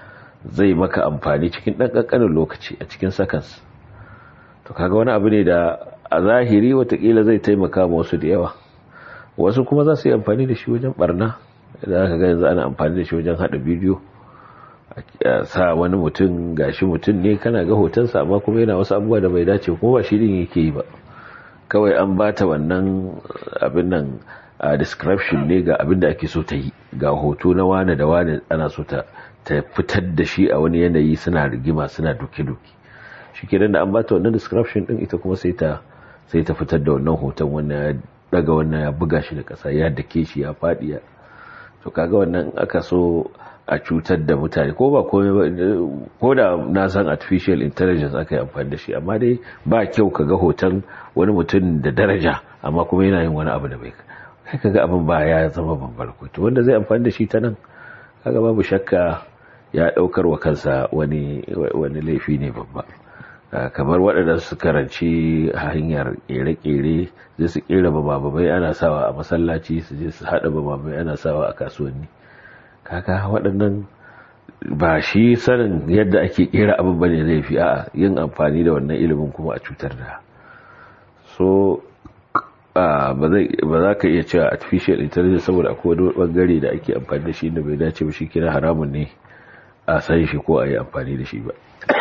zai maka amfani cikin ɗan ƙanƙanin lokaci a cikin seconds to kaga wani abu ne da a zahiri watakila zai taimaka ma wasu da yawa wasu kuma za su yi amfani da shi wajen barna da aka ga yanzu ana amfani da shi wajen haɗa bidiyo a sa wani mutum gashi mutum ne kana ga hotonsa amma kuma yana wasu abubuwa da bai dace kuma ba shi din yake yi ba kawai an bata wannan abin nan a description ne ga abin da ake so ta yi ga hoto na wane da wane ana so ta ta fitar da shi a wani yanayi suna rigima suna duke-duke shi ke da an bata wannan description din ita kuma sai ta sai ta fitar da wannan hoton wannan ya daga wannan ya buga shi da kasa ya dake shi ya faɗi ya to kaga wannan aka so a cutar da mutane ko ba komai ba ko da na san artificial intelligence aka yi amfani da shi amma dai ba kyau ka ga hoton wani mutum da daraja amma kuma yana yin wani abu da bai kai kaga abin ba ya zama babbar to wanda zai amfani da shi ta nan kaga babu shakka ya daukar wa kansa wani wani laifi ne babba kamar waɗanda su karanci hanyar kere-kere zai su kera bababai ana sawa a masallaci su je su haɗa bababai ana sawa a kasuwanni kaka waɗannan ba shi sanin yadda ake kera abin bane zai fi a yin amfani da wannan ilimin kuma a cutar da so ba za ka iya cewa artificial intelligence saboda akwai wani bangare da ake amfani da shi da bai dace ba shi kira haramun ne a san shi ko a yi amfani da shi ba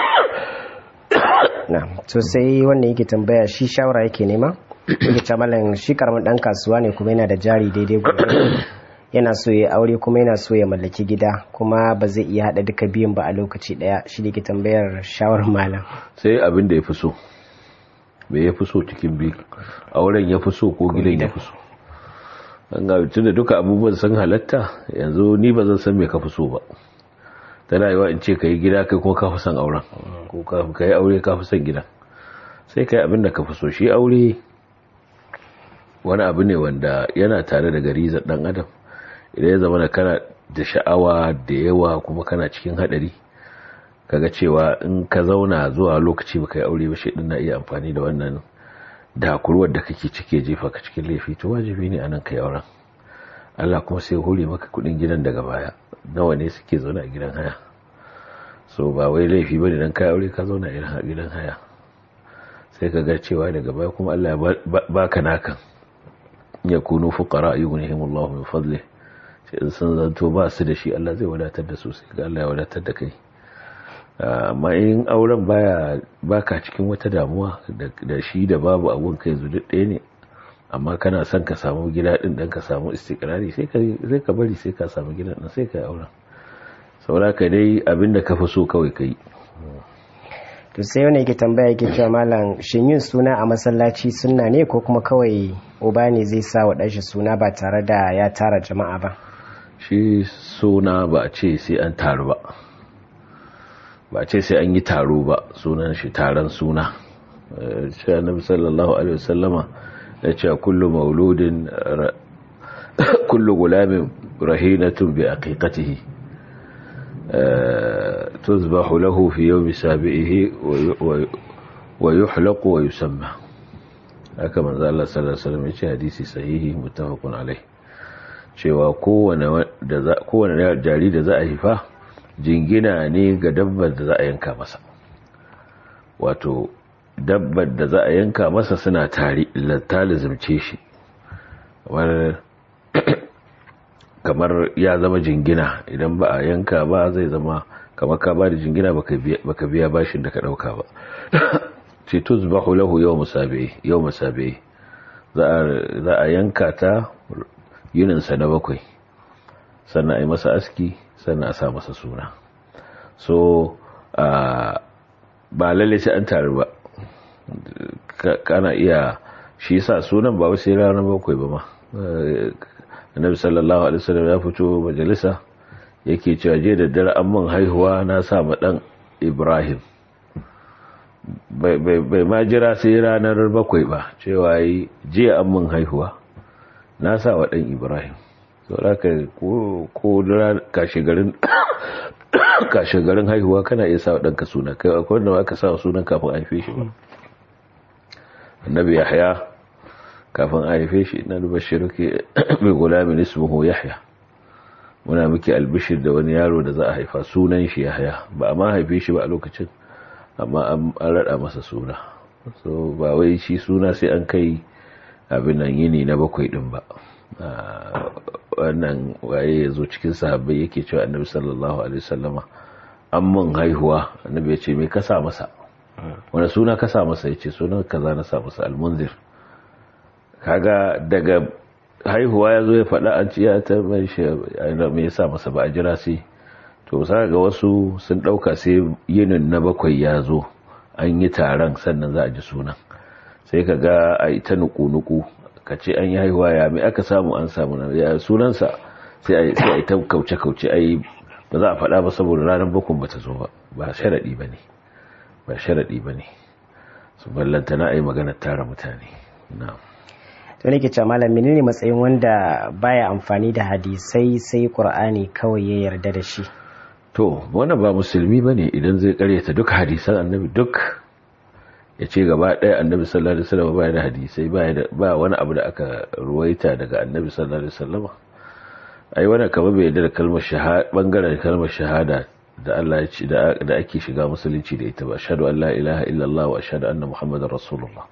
to sai wanda yake tambaya shi shawara yake nema yake ce shi karamin dan kasuwa ne kuma yana da jari daidai gobe yana so ya aure kuma yana so ya mallaki gida kuma ba zai iya hada duka biyun ba a lokaci daya shi ne ke tambayar shawar malam sai abin da ya fi so me ya fi so cikin biyu auren ya fi so ko gidan ya fi so an ga tun da duka abubuwan sun halatta yanzu ni ba zan san me ka fi so ba tana yiwa in ce ka yi gida kai kuma ka fi son auren ko ka yi aure ka fi son gida sai ka yi abin da ka fi so shi aure wani abu ne wanda yana tare da garizar dan adam idan ya zama da kana da sha'awa da yawa kuma kana cikin hadari kaga cewa in ka zauna zuwa lokaci baka yi aure ba shi na iya amfani da wannan dakurwar da kake cike jefa ka cikin laifi to wajibi ne anan kai auren Allah kuma sai hore maka kudin gidan daga baya nawa ne suke zaune a gidan haya so ba wai laifi bane dan kai aure ka zauna a gidan haya sai ka ga cewa daga baya kuma Allah ya baka nakan yakunu fuqara yughnihimullahu min fadlihi in sun zanto ba su da shi Allah zai wadatar da su sai ga Allah ya wadatar da kai amma in auren baya baka cikin wata damuwa da shi da babu abun kai zu duk ɗaya ne amma kana son ka samu gida din dan ka samu istikrari sai ka sai ka bari sai ka samu gidan din sai ka yi auren saboda ka dai abinda ka fi so kawai kai to sai wani yake tambaya yake cewa malam shin yin suna a masallaci sunna ne ko kuma kawai uba ne zai sa wa ɗanshi suna ba tare da ya tara jama'a ba shi suna ba a ce sai an taru ba ba a ce sai an yi taro ba sunan shi taron suna shi annabi sallallahu alaihi wasallama ya ce kullu mauludin kullu gulamin rahinatun bi aqiqatihi tuzbahu lahu fi yawmi sabihi wa yuhlaqu wa yusamma haka manzo Allah sallallahu alaihi wasallam ya ce hadisi sahihi muttafaqun alaihi cewa kowane jari da za a haifa jingina ne ga dabbar da za a yanka masa wato dabbar da za a yanka masa suna tare ta lizimce shi kamar ya zama jingina idan ba a yanka ba zai zama kamar ka ba da jingina baka biya bashin da ka dauka ba ce tuzbahu lahu yau musabe za a yanka ta yininsa na bakwai sannan a yi masa aski sannan a sa masa suna so ba lalle sai an taru ba kana iya shi sa sunan ba wasu ranar bakwai ba ma annabi sallallahu alaihi wasallam ya fito majalisa yake cewa je da dare an mun haihuwa na sa ma dan Ibrahim bai ma jira sai ranar bakwai ba cewa yi jiya an mun haihuwa na sa wa ɗan ibrahim sauraka ko kashe garin haihuwa kana iya sa wa ɗanka suna kai akwai wanda aka sa wa sunan kafin a haife shi ba annabi yahya kafin a haife shi na duba shiruki mai gulamin ismuhu yahya muna miki albishir da wani yaro da za a haifa sunan shi Yahaya ba a ma haife shi ba a lokacin amma an rada masa suna so ba wai shi suna sai an kai abin nan yini na bakwai din ba wannan waye ya zo cikin sahabbai yake cewa annabi sallallahu alaihi wasallama an mun haihuwa annabi ya ce me ka sa masa wani suna ka sa masa ya ce sunan kaza na sa masa almunzir kaga daga haihuwa ya zo ya faɗa an ciya ta mai shi me yasa masa ba a jira sai to sa ga wasu sun ɗauka sai yinin na bakwai ya zo an yi taron sannan za a ji sunan sai ka ga a ita nuku-nuku ka ce an yi haihuwa ya mai aka samu an samu na ya sunansa sai a ita kauce-kauce a yi ba za a faɗa ba saboda ranar bakon ba ta zo ba ba sharaɗi ba ne ba sharaɗi ba ne su ballanta na a yi maganar tara mutane na to ne ke ce malam menene matsayin wanda baya amfani da hadisai sai qur'ani kawai ya yarda da shi to wannan ba musulmi ba ne idan zai karyata duk hadisan annabi duk ya ce gaba ɗaya annabi sallallahu alaihi wasallam ba da hadisai ba wani abu da aka ruwaita daga annabi sallallahu alaihi wasallam ai wannan kamar bai yarda da kalmar shahada bangaren kalmar shahada da Allah ya ce da ake shiga musulunci da ita ba ashhadu an la ilaha illallah wa ashhadu anna muhammadar rasulullah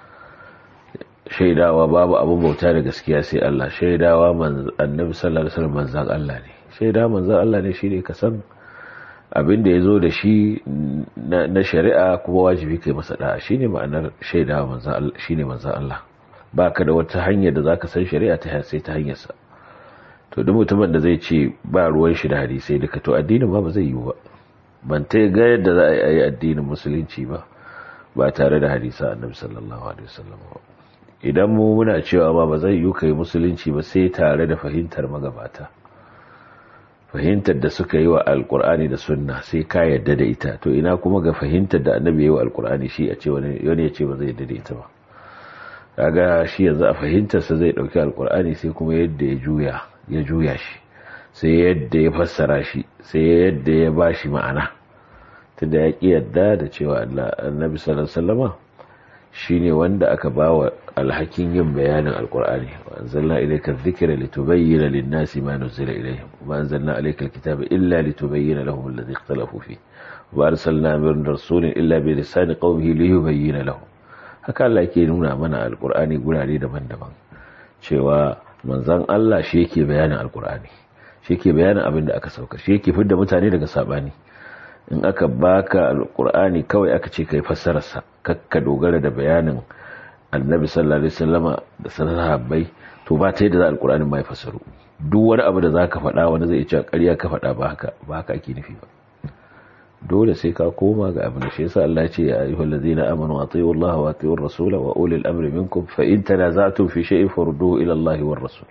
shaidawa babu abin bauta da gaskiya sai Allah shaidawa annabi sallallahu alaihi wasallam manzan Allah ne shaidawa manzan Allah ne shine ka san abin da yazo da shi na shari'a kuma wajibi kai masa da'a shine ma'anar shaidawa manzan Allah shine manzan Allah baka da wata hanya da zaka san shari'a ta sai ta hanyar sa to duk mutumin da zai ce ba ruwan shi da hadisai duka to addinin ba ba zai yi ba ban ta ga yadda za a yi addinin musulunci ba ba tare da hadisa annabi sallallahu alaihi wasallam ba idan mu muna cewa ba ba zai yi kai musulunci ba sai tare da fahimtar magabata fahimtar da suka yi wa alkur'ani da sunna sai ka yadda da ita to ina kuma ga fahimtar da annabi yi wa alkur'ani shi a ce wani ya ce ba zai yadda da ita ba kaga shi yanzu a fahimtarsa zai dauki alkur'ani sai kuma yadda ya juya ya juya shi sai yadda ya fassara shi sai yadda ya ba shi ma'ana tunda ya ƙi yadda da cewa annabi sallallahu alaihi wasallama shine wanda aka bawa alhakin yin bayanin alkur'ani wa anzalna ilayka adh-dhikra litubayyana lin-nasi ma nuzila ilayhim wa anzalna alayka al-kitaba illa litubayyana lahum alladhi ikhtalafu fihi wa arsalna min rasulin illa bi lisani qawmihi liyubayyana lahum haka Allah yake nuna mana alkur'ani gurare daban-daban cewa manzon Allah shi yake bayanin alkur'ani shi yake bayanin abin da aka sauka shi yake fidda mutane daga sabani in aka baka alkur'ani kawai aka ce kai fassararsa kakka dogara da bayanin annabi sallallahu alaihi wasallama da sahabbai to ba ta yadda za alkur'ani mai fassaru duk wani abu da zaka faɗa wani zai ce ƙarya ka faɗa ba haka ba haka ake nufi ba dole sai ka koma ga abin da shi yasa Allah ya ce ya ayyuhal ladzina amanu atiiu Allah wa atiiu ar-rasula wa ulil amri minkum fa in tanaza'tum fi shay'in farudduhu ila Allah war rasul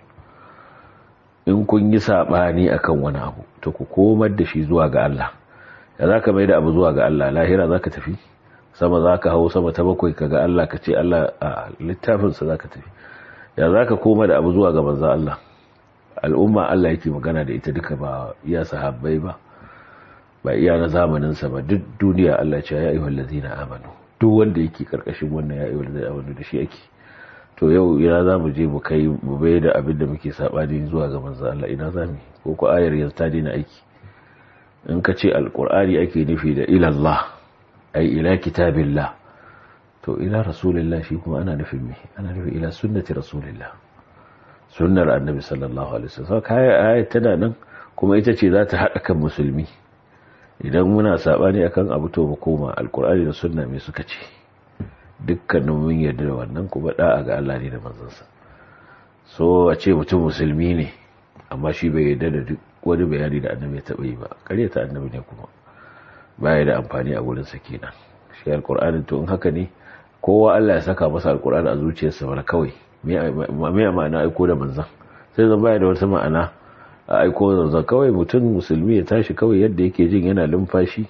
in kun yi sabani akan wani abu to ku komar da shi zuwa ga Allah ya za ka mai da abu zuwa ga Allah lahira za ka tafi sama za ka hau sama ta bakwai ka ga Allah ka ce Allah a littafinsa za ka tafi ya za ka koma da abu zuwa ga manza Allah al'umma Allah yake magana da ita duka ba iya sahabbai ba ba iya na zamaninsa ba duk duniya Allah ce ya yi wallazi na amanu duk wanda yake karkashin wannan ya yi wallazi amanu da shi yake to yau ina za mu je mu kai mu bai da abin da muke saɓani zuwa ga manza Allah ina za mu ko ko ayar yanzu ta daina aiki in ka ce alkur'ani ake nufi da ilallah ai ila kitabillah to ila rasulillah shi kuma ana nufin me ana nufin ila sunnati rasulillah sunnar annabi sallallahu alaihi wasallam kai ayat tana nan kuma ita ce za ta hada kan musulmi idan muna sabani akan abu to mu koma alkur'ani da sunna me suka ce dukkanin mun yarda da wannan kuma da'a ga Allah ne da manzansa so a ce mutum musulmi ne amma shi bai yarda da duk wani bayani da annabi ya taɓa yi ba ta annabi ne kuma baya da amfani a wurin kenan shi alkur'ani to in haka ne kowa Allah ya saka masa alkur'ani a zuciyarsa mana kawai me ma'ana aiko da manzan sai zan baya da wata ma'ana a aiko da manzan kawai mutum musulmi ya tashi kawai yadda yake jin yana lumfashi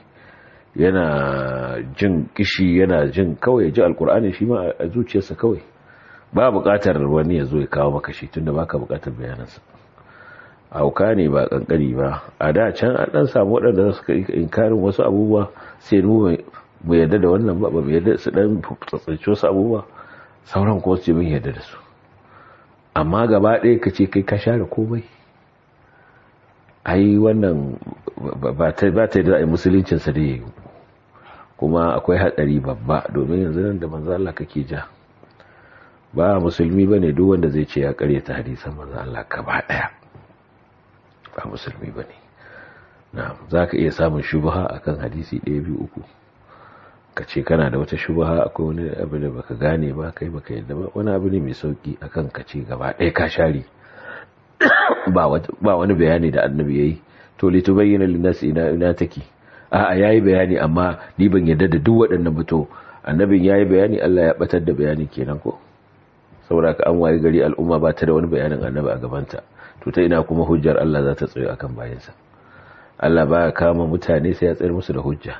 yana jin kishi yana jin kawai ya ji alkur'ani shi ma a zuciyarsa kawai ba buƙatar wani ya zo ya kawo maka shi tunda baka buƙatar bayanansa hauka ne ba kankani ba a da can an dan samu waɗanda suka inkarin wasu abubuwa sai mu mu yadda da wannan ba ba mu yadda su dan tsatsace wasu abubuwa sauran ko su mun yadda da su amma gaba ɗaya ka ce kai ka share komai ai wannan ba ta da musuluncinsa da ya yi kuma akwai hatsari babba domin yanzu nan da manzo Allah kake ja ba musulmi bane duk wanda zai ce ya karyata hadisan manzo Allah gaba daya ba musulmi bane na'am zaka iya samun shubha akan hadisi 1 2 3 kace kana da wata shubha akwai wani abu da baka gane ba kai baka yadda ba wani abu ne mai sauki akan kace gaba daya ka share ba ba wani bayani da annabi yayi to litubayyana lin-nasi ina ina take a'a yayi bayani amma ni ban yarda da duk waɗannan ba to annabin yayi bayani Allah ya batar da bayani kenan ko saboda ka an waye gari al'umma ba ta da wani bayanin annabi a gabanta to ta ina kuma hujjar Allah za ta tsayo akan bayansa Allah ba ya kama mutane sai ya tsayar musu da hujja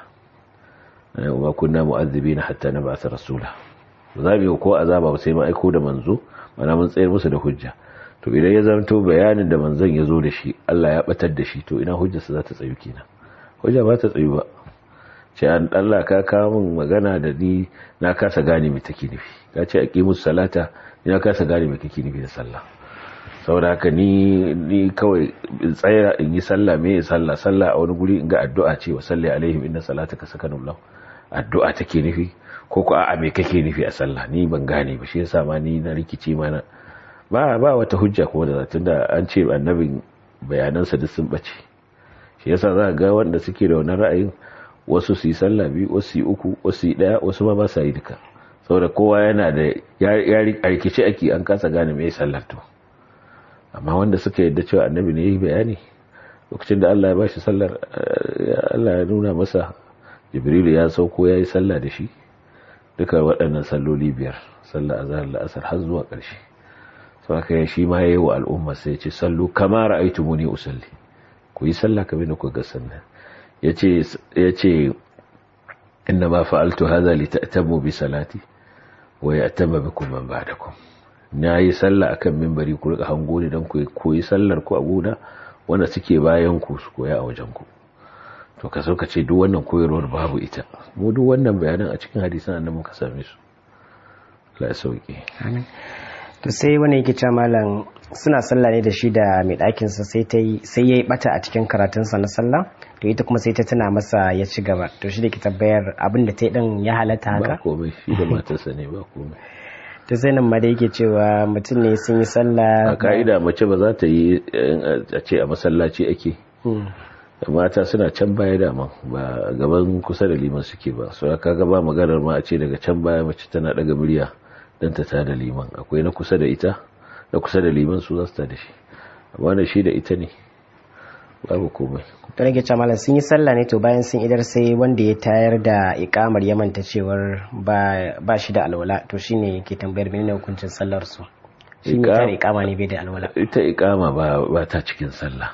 wa kunna mu'azzibina hatta nab'atha rasula za mu ko azaba ba sai mu aiko da manzo mana mun tsayar musu da hujja to idan ya zanto bayanin da manzon ya zo da shi Allah ya batar da shi to ina hujjarsa za ta tsayu kenan hujja ba ta tsayu ba ce an Allah ka kawo min magana da ni na kasa gane me take nufi ka ce aqimus salata ni na kasa gane me kake nufi da sallah saboda haka ni ni kawai in tsaya in yi sallah me ya sallah sallah a wani guri in ga addu'a ce wa salli alaihim inna salataka sakanun lahu addu'a take nufi ko ko a'a me kake nufi a sallah ni ban gane ba shi yasa ma ni na rikici mana ba ba wata hujja kuma da tunda an ce annabin bayanansa duk sun bace shi yasa za ga wanda suke da wannan ra'ayin wasu su yi sallah biyu wasu yi uku wasu yi daya wasu ma ba sa yi duka saboda kowa yana da ya rikice ake an kasa gane me sallar to amma wanda suka yadda cewa annabi ne ya yi bayani lokacin da Allah ya bashi sallar Allah ya nuna masa jibrilu ya sauko ya yi sallah da shi duka waɗannan salloli biyar sallah azhar la'asar har zuwa ƙarshe sau haka shi ma ya yi wa al'umma sai ce sallu kama ra'aitu muni usalli ku yi sallah kamar da ku ga sannan ya ce inna ma fa'altu haza li ta'tamu bi salati wa ya'tamma bikum man ba'dakum na yi sallah akan minbari ku rika hango ne dan ku koyi sallar ku a gona wanda suke bayan ku su koya a wajen ku to ka so ka ce duk wannan koyarwar babu ita mu duk wannan bayanan a cikin hadisan annabi muka same su la sauki to sai wani yake cewa malam suna sallah ne da shi da mai ɗakinsa sai ta yi sai ya yi bata a cikin karatunsa na sallah to ita kuma sai ta tuna masa ya ci gaba to shi da ke tabbayar abin da ta yi ɗin ya halatta haka ba komai shi da matarsa ne ba komai to sai nan ma da yake cewa mutum ne sun yi sallah a ka'ida mace ba za ta yi a ce a masallaci ake mata suna can baya dama ba gaban kusa da liman suke ba su ka ga ba maganar ma a ce daga can baya mace tana daga murya don ta tada liman akwai na kusa da ita na kusa da liman su za su tada shi amma da shi da ita ne babu komai to nake cewa malam sun yi sallah ne to bayan sun idar sai wanda ya tayar da ikamar ya manta cewar ba shi da alwala to shine yake tambayar menene hukuncin sallar su shi ne tare ikama ne bai da alwala ita ikama ba ba ta cikin sallah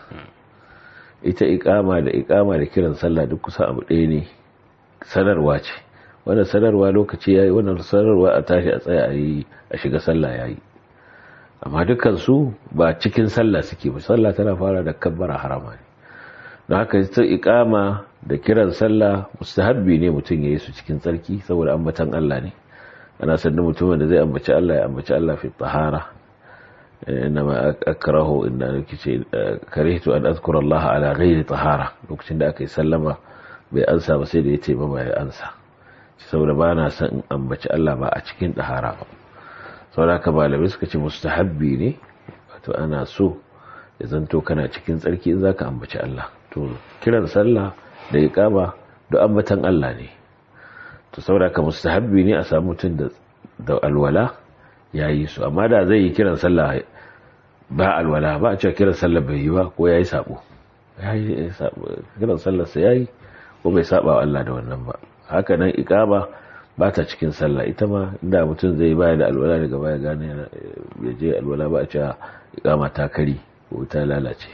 ita ikama da ikama da kiran sallah duk kusa abu ɗaya ne sanarwa ce wannan sanarwa lokaci yayi wannan sanarwa a tashi a tsaya a yi a shiga sallah yayi amma dukkan su ba cikin sallah suke ba sallah tana fara da kabbara harama ne don haka ita ikama da kiran sallah mustahabbi ne mutum ya yi su cikin tsarki saboda ambatan Allah ne ana sannan mutumin da zai ambaci Allah ya ambaci Allah fi tahara inma akrahu inda nake ce karihtu an azkura Allah ala ghairi tahara lokacin da aka yi sallama bai ansa ba sai da ya ce ba ya ansa saboda ba na son in ambaci Allah ba a cikin tahara ba saboda haka malamai suka ce mustahabbi ne wato ana so ya zanto kana cikin tsarki in zaka ambaci Allah to kiran sallah da iqama da ambatan Allah ne to saboda haka mustahabbi ne a samu mutum da da alwala yayi su amma da zai yi kiran sallah ba alwala ba a cewa kiran sallah bai yi ba ko yayi sabo yayi sabo kiran sallah sa yayi ko bai saba wa Allah da wannan ba haka nan iqama ba ta cikin sallah ita ma inda mutum zai baya da alwala daga baya gane ya je alwala ba a cewa iqama ta kari ko ta lalace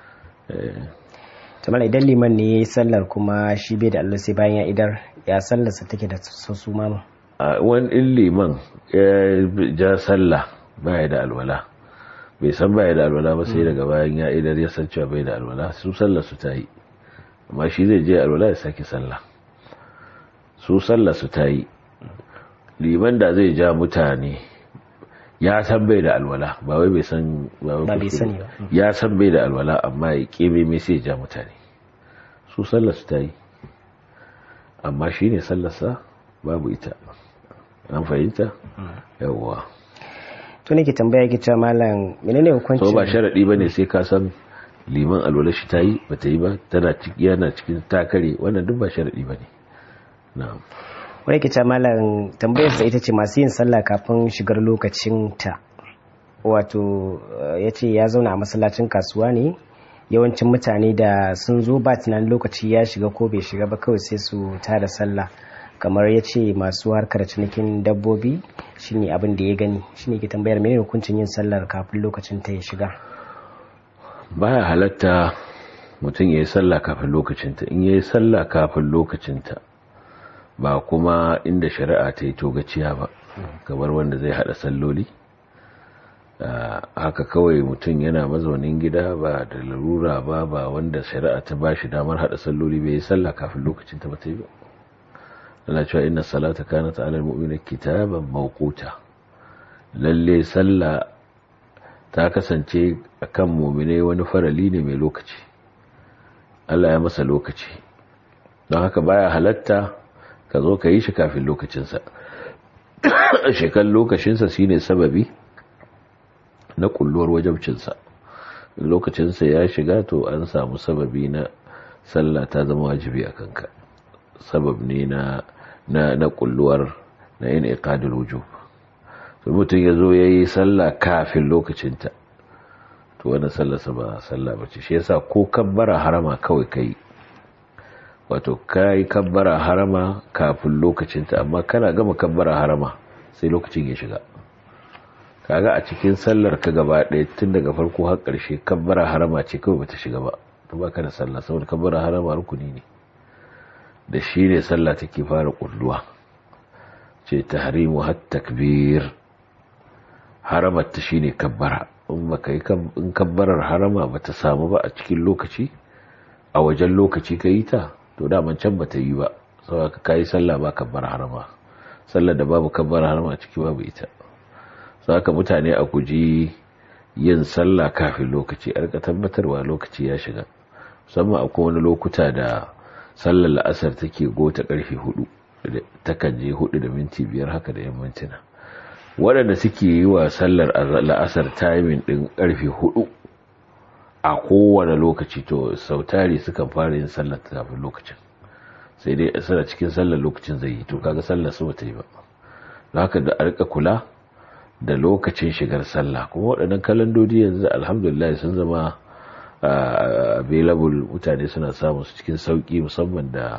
tamar idan liman ne ya yi sallar kuma shi bai da allo sai bayan ya idar ya sallarsa take da sassu mama a wani in liman ya ja sallah baya da alwala bai san baya da alwala ba sai daga bayan ya idar ya san cewa bai da alwala su sallar su ta yi amma shi zai je alwala ya sake sallah su sallar su ta yi liman da zai ja mutane ya san bai da alwala ba wai bai san ba bai sani ba ya san bai da alwala amma ya kebe mai sai ja mutane su sallar su ta yi amma shi ne sallarsa babu ita an fahimta yawwa to nake tambaya ki cewa malam menene hukuncin so ba sharadi bane sai ka san liman alwala shi ta yi ba ta yi ba tana ciki yana cikin takare wannan duk ba sharadi bane na'am wani ke malam tambayar sa ita ce masu yin sallah kafin shigar lokacin ta wato ya ce ya zauna a masallacin kasuwa ne yawancin mutane da sun zo ba tunanin lokaci ya shiga ko bai shiga ba kawai sai su tada sallah kamar ya ce masu harkar cinikin dabbobi shine abin da ya gani shine ke tambayar menene hukuncin yin sallar kafin lokacin ta ya shiga baya halatta mutum ya yi sallah kafin lokacinta in ya yi sallah kafin lokacinta ba kuma inda shari'a ta yi togaciya ba kamar wanda zai hada salloli haka kawai mutum yana mazaunin gida ba da larura ba ba wanda shari'a ta ba shi damar hada salloli bai yi sallah kafin lokacin ta bata yi ba ana cewa inna salata kanat ala almu'mina kitaban mawquta lalle sallah ta kasance akan mu'mine wani farali ne mai lokaci Allah ya masa lokaci don haka baya halatta ka zo ka yi shi kafin lokacinsa shekan lokacinsa shine sababi na kulluwar wajabcinsa lokacinsa ya shiga to an samu sababi na sallah ta zama wajibi a kanka sabab ne na na na kulluwar na yin iqadul wujub to mutum ya zo ya yi sallah kafin lokacinta to wannan sallarsa ba sallah bace shi yasa ko kabbara harama kawai kai wato kai kabbara harama kafin lokacinta amma kana gama kabbara harama sai lokacin ya shiga kaga a cikin sallar ka gaba ɗaya tun daga farko har ƙarshe kabbara harama ce kawai bata shiga ba to baka da sallah saboda kabbara harama rukuni ne da shi ne sallah take fara kulluwa ce tahrimu hat takbir haramar ta shine kabbara in baka yi in kabbarar harama bata samu ba a cikin lokaci a wajen lokaci ka yi ta to daman can bata yi ba saboda ka yi sallah ba kabbar harama sallar da babu kabbar harama a ciki babu ita saka mutane a guji yin sallah kafin lokaci a rika tabbatarwa lokaci ya shiga musamman akwai wani lokuta da sallar la'asar take gota karfe hudu takan je hudu da minti biyar haka da yan mintuna waɗanda suke yi wa sallar la'asar timing ɗin karfe hudu a kowane lokaci to sautari sukan fara yin sallar kafin lokacin sai dai suna cikin sallar lokacin zai yi to kaga sallar su bata yi ba don haka da arka kula da lokacin shigar sallah kuma waɗannan kalandodi yanzu alhamdulillah sun zama available mutane suna samun su cikin sauki musamman da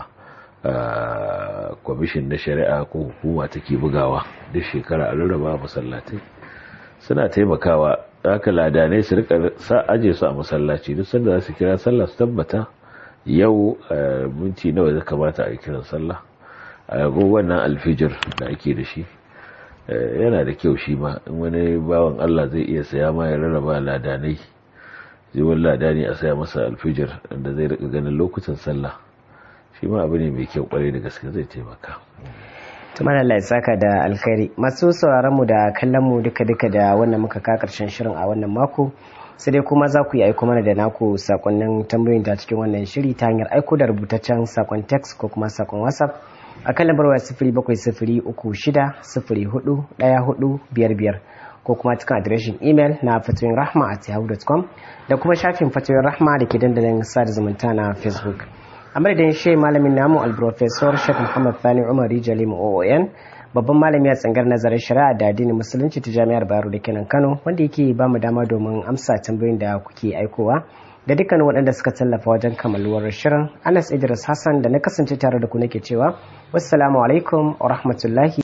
kwamishin na shari'a ko hukuma take bugawa duk shekara a rarraba masallatai suna taimakawa haka ladanai su rika sa aje su a masallaci duk sanda za su kira sallah su tabbata yau minti nawa zai kamata a yi kiran sallah a wannan alfijir da ake da shi yana da kyau shi ma in wani bawan Allah zai iya saya ma ya rarraba ladanai zai wani ladani a saya masa alfijir da zai rika ganin lokutan sallah shi ma abu ne mai kyau kwarai da gaske zai taimaka tumar Allah ya saka da alkhairi masu sauraron mu da kallon mu duka duka da wannan muka ka karshen shirin a wannan mako sai dai kuma za ku yi aiko mana da naku sakonnin tambayoyin ta cikin wannan shiri ta hanyar aiko da rubutaccen sakon text ko kuma sakon whatsapp a kan lambar waya sifiri bakwai sifiri uku shida sifiri hudu ɗaya hudu biyar biyar ko kuma cikin adireshin imel na fatoyin rahma a yahoo.com da kuma shafin fatoyin rahma da ke dandalin sada zumunta na facebook a madadin shi malamin namu alprofesor shek muhammad fani umar rijali oon babban malami a tsangar nazarin shari'a da addinin musulunci ta jami'ar bayero da kenan kano wanda yake ba mu dama domin amsa tambayoyin da kuke aikowa da dukkan waɗanda suka tallafa wajen kamaluwar shirin anas idris hassan da na kasance tare da ku nake cewa wassalamu alaikum wa rahmatullahi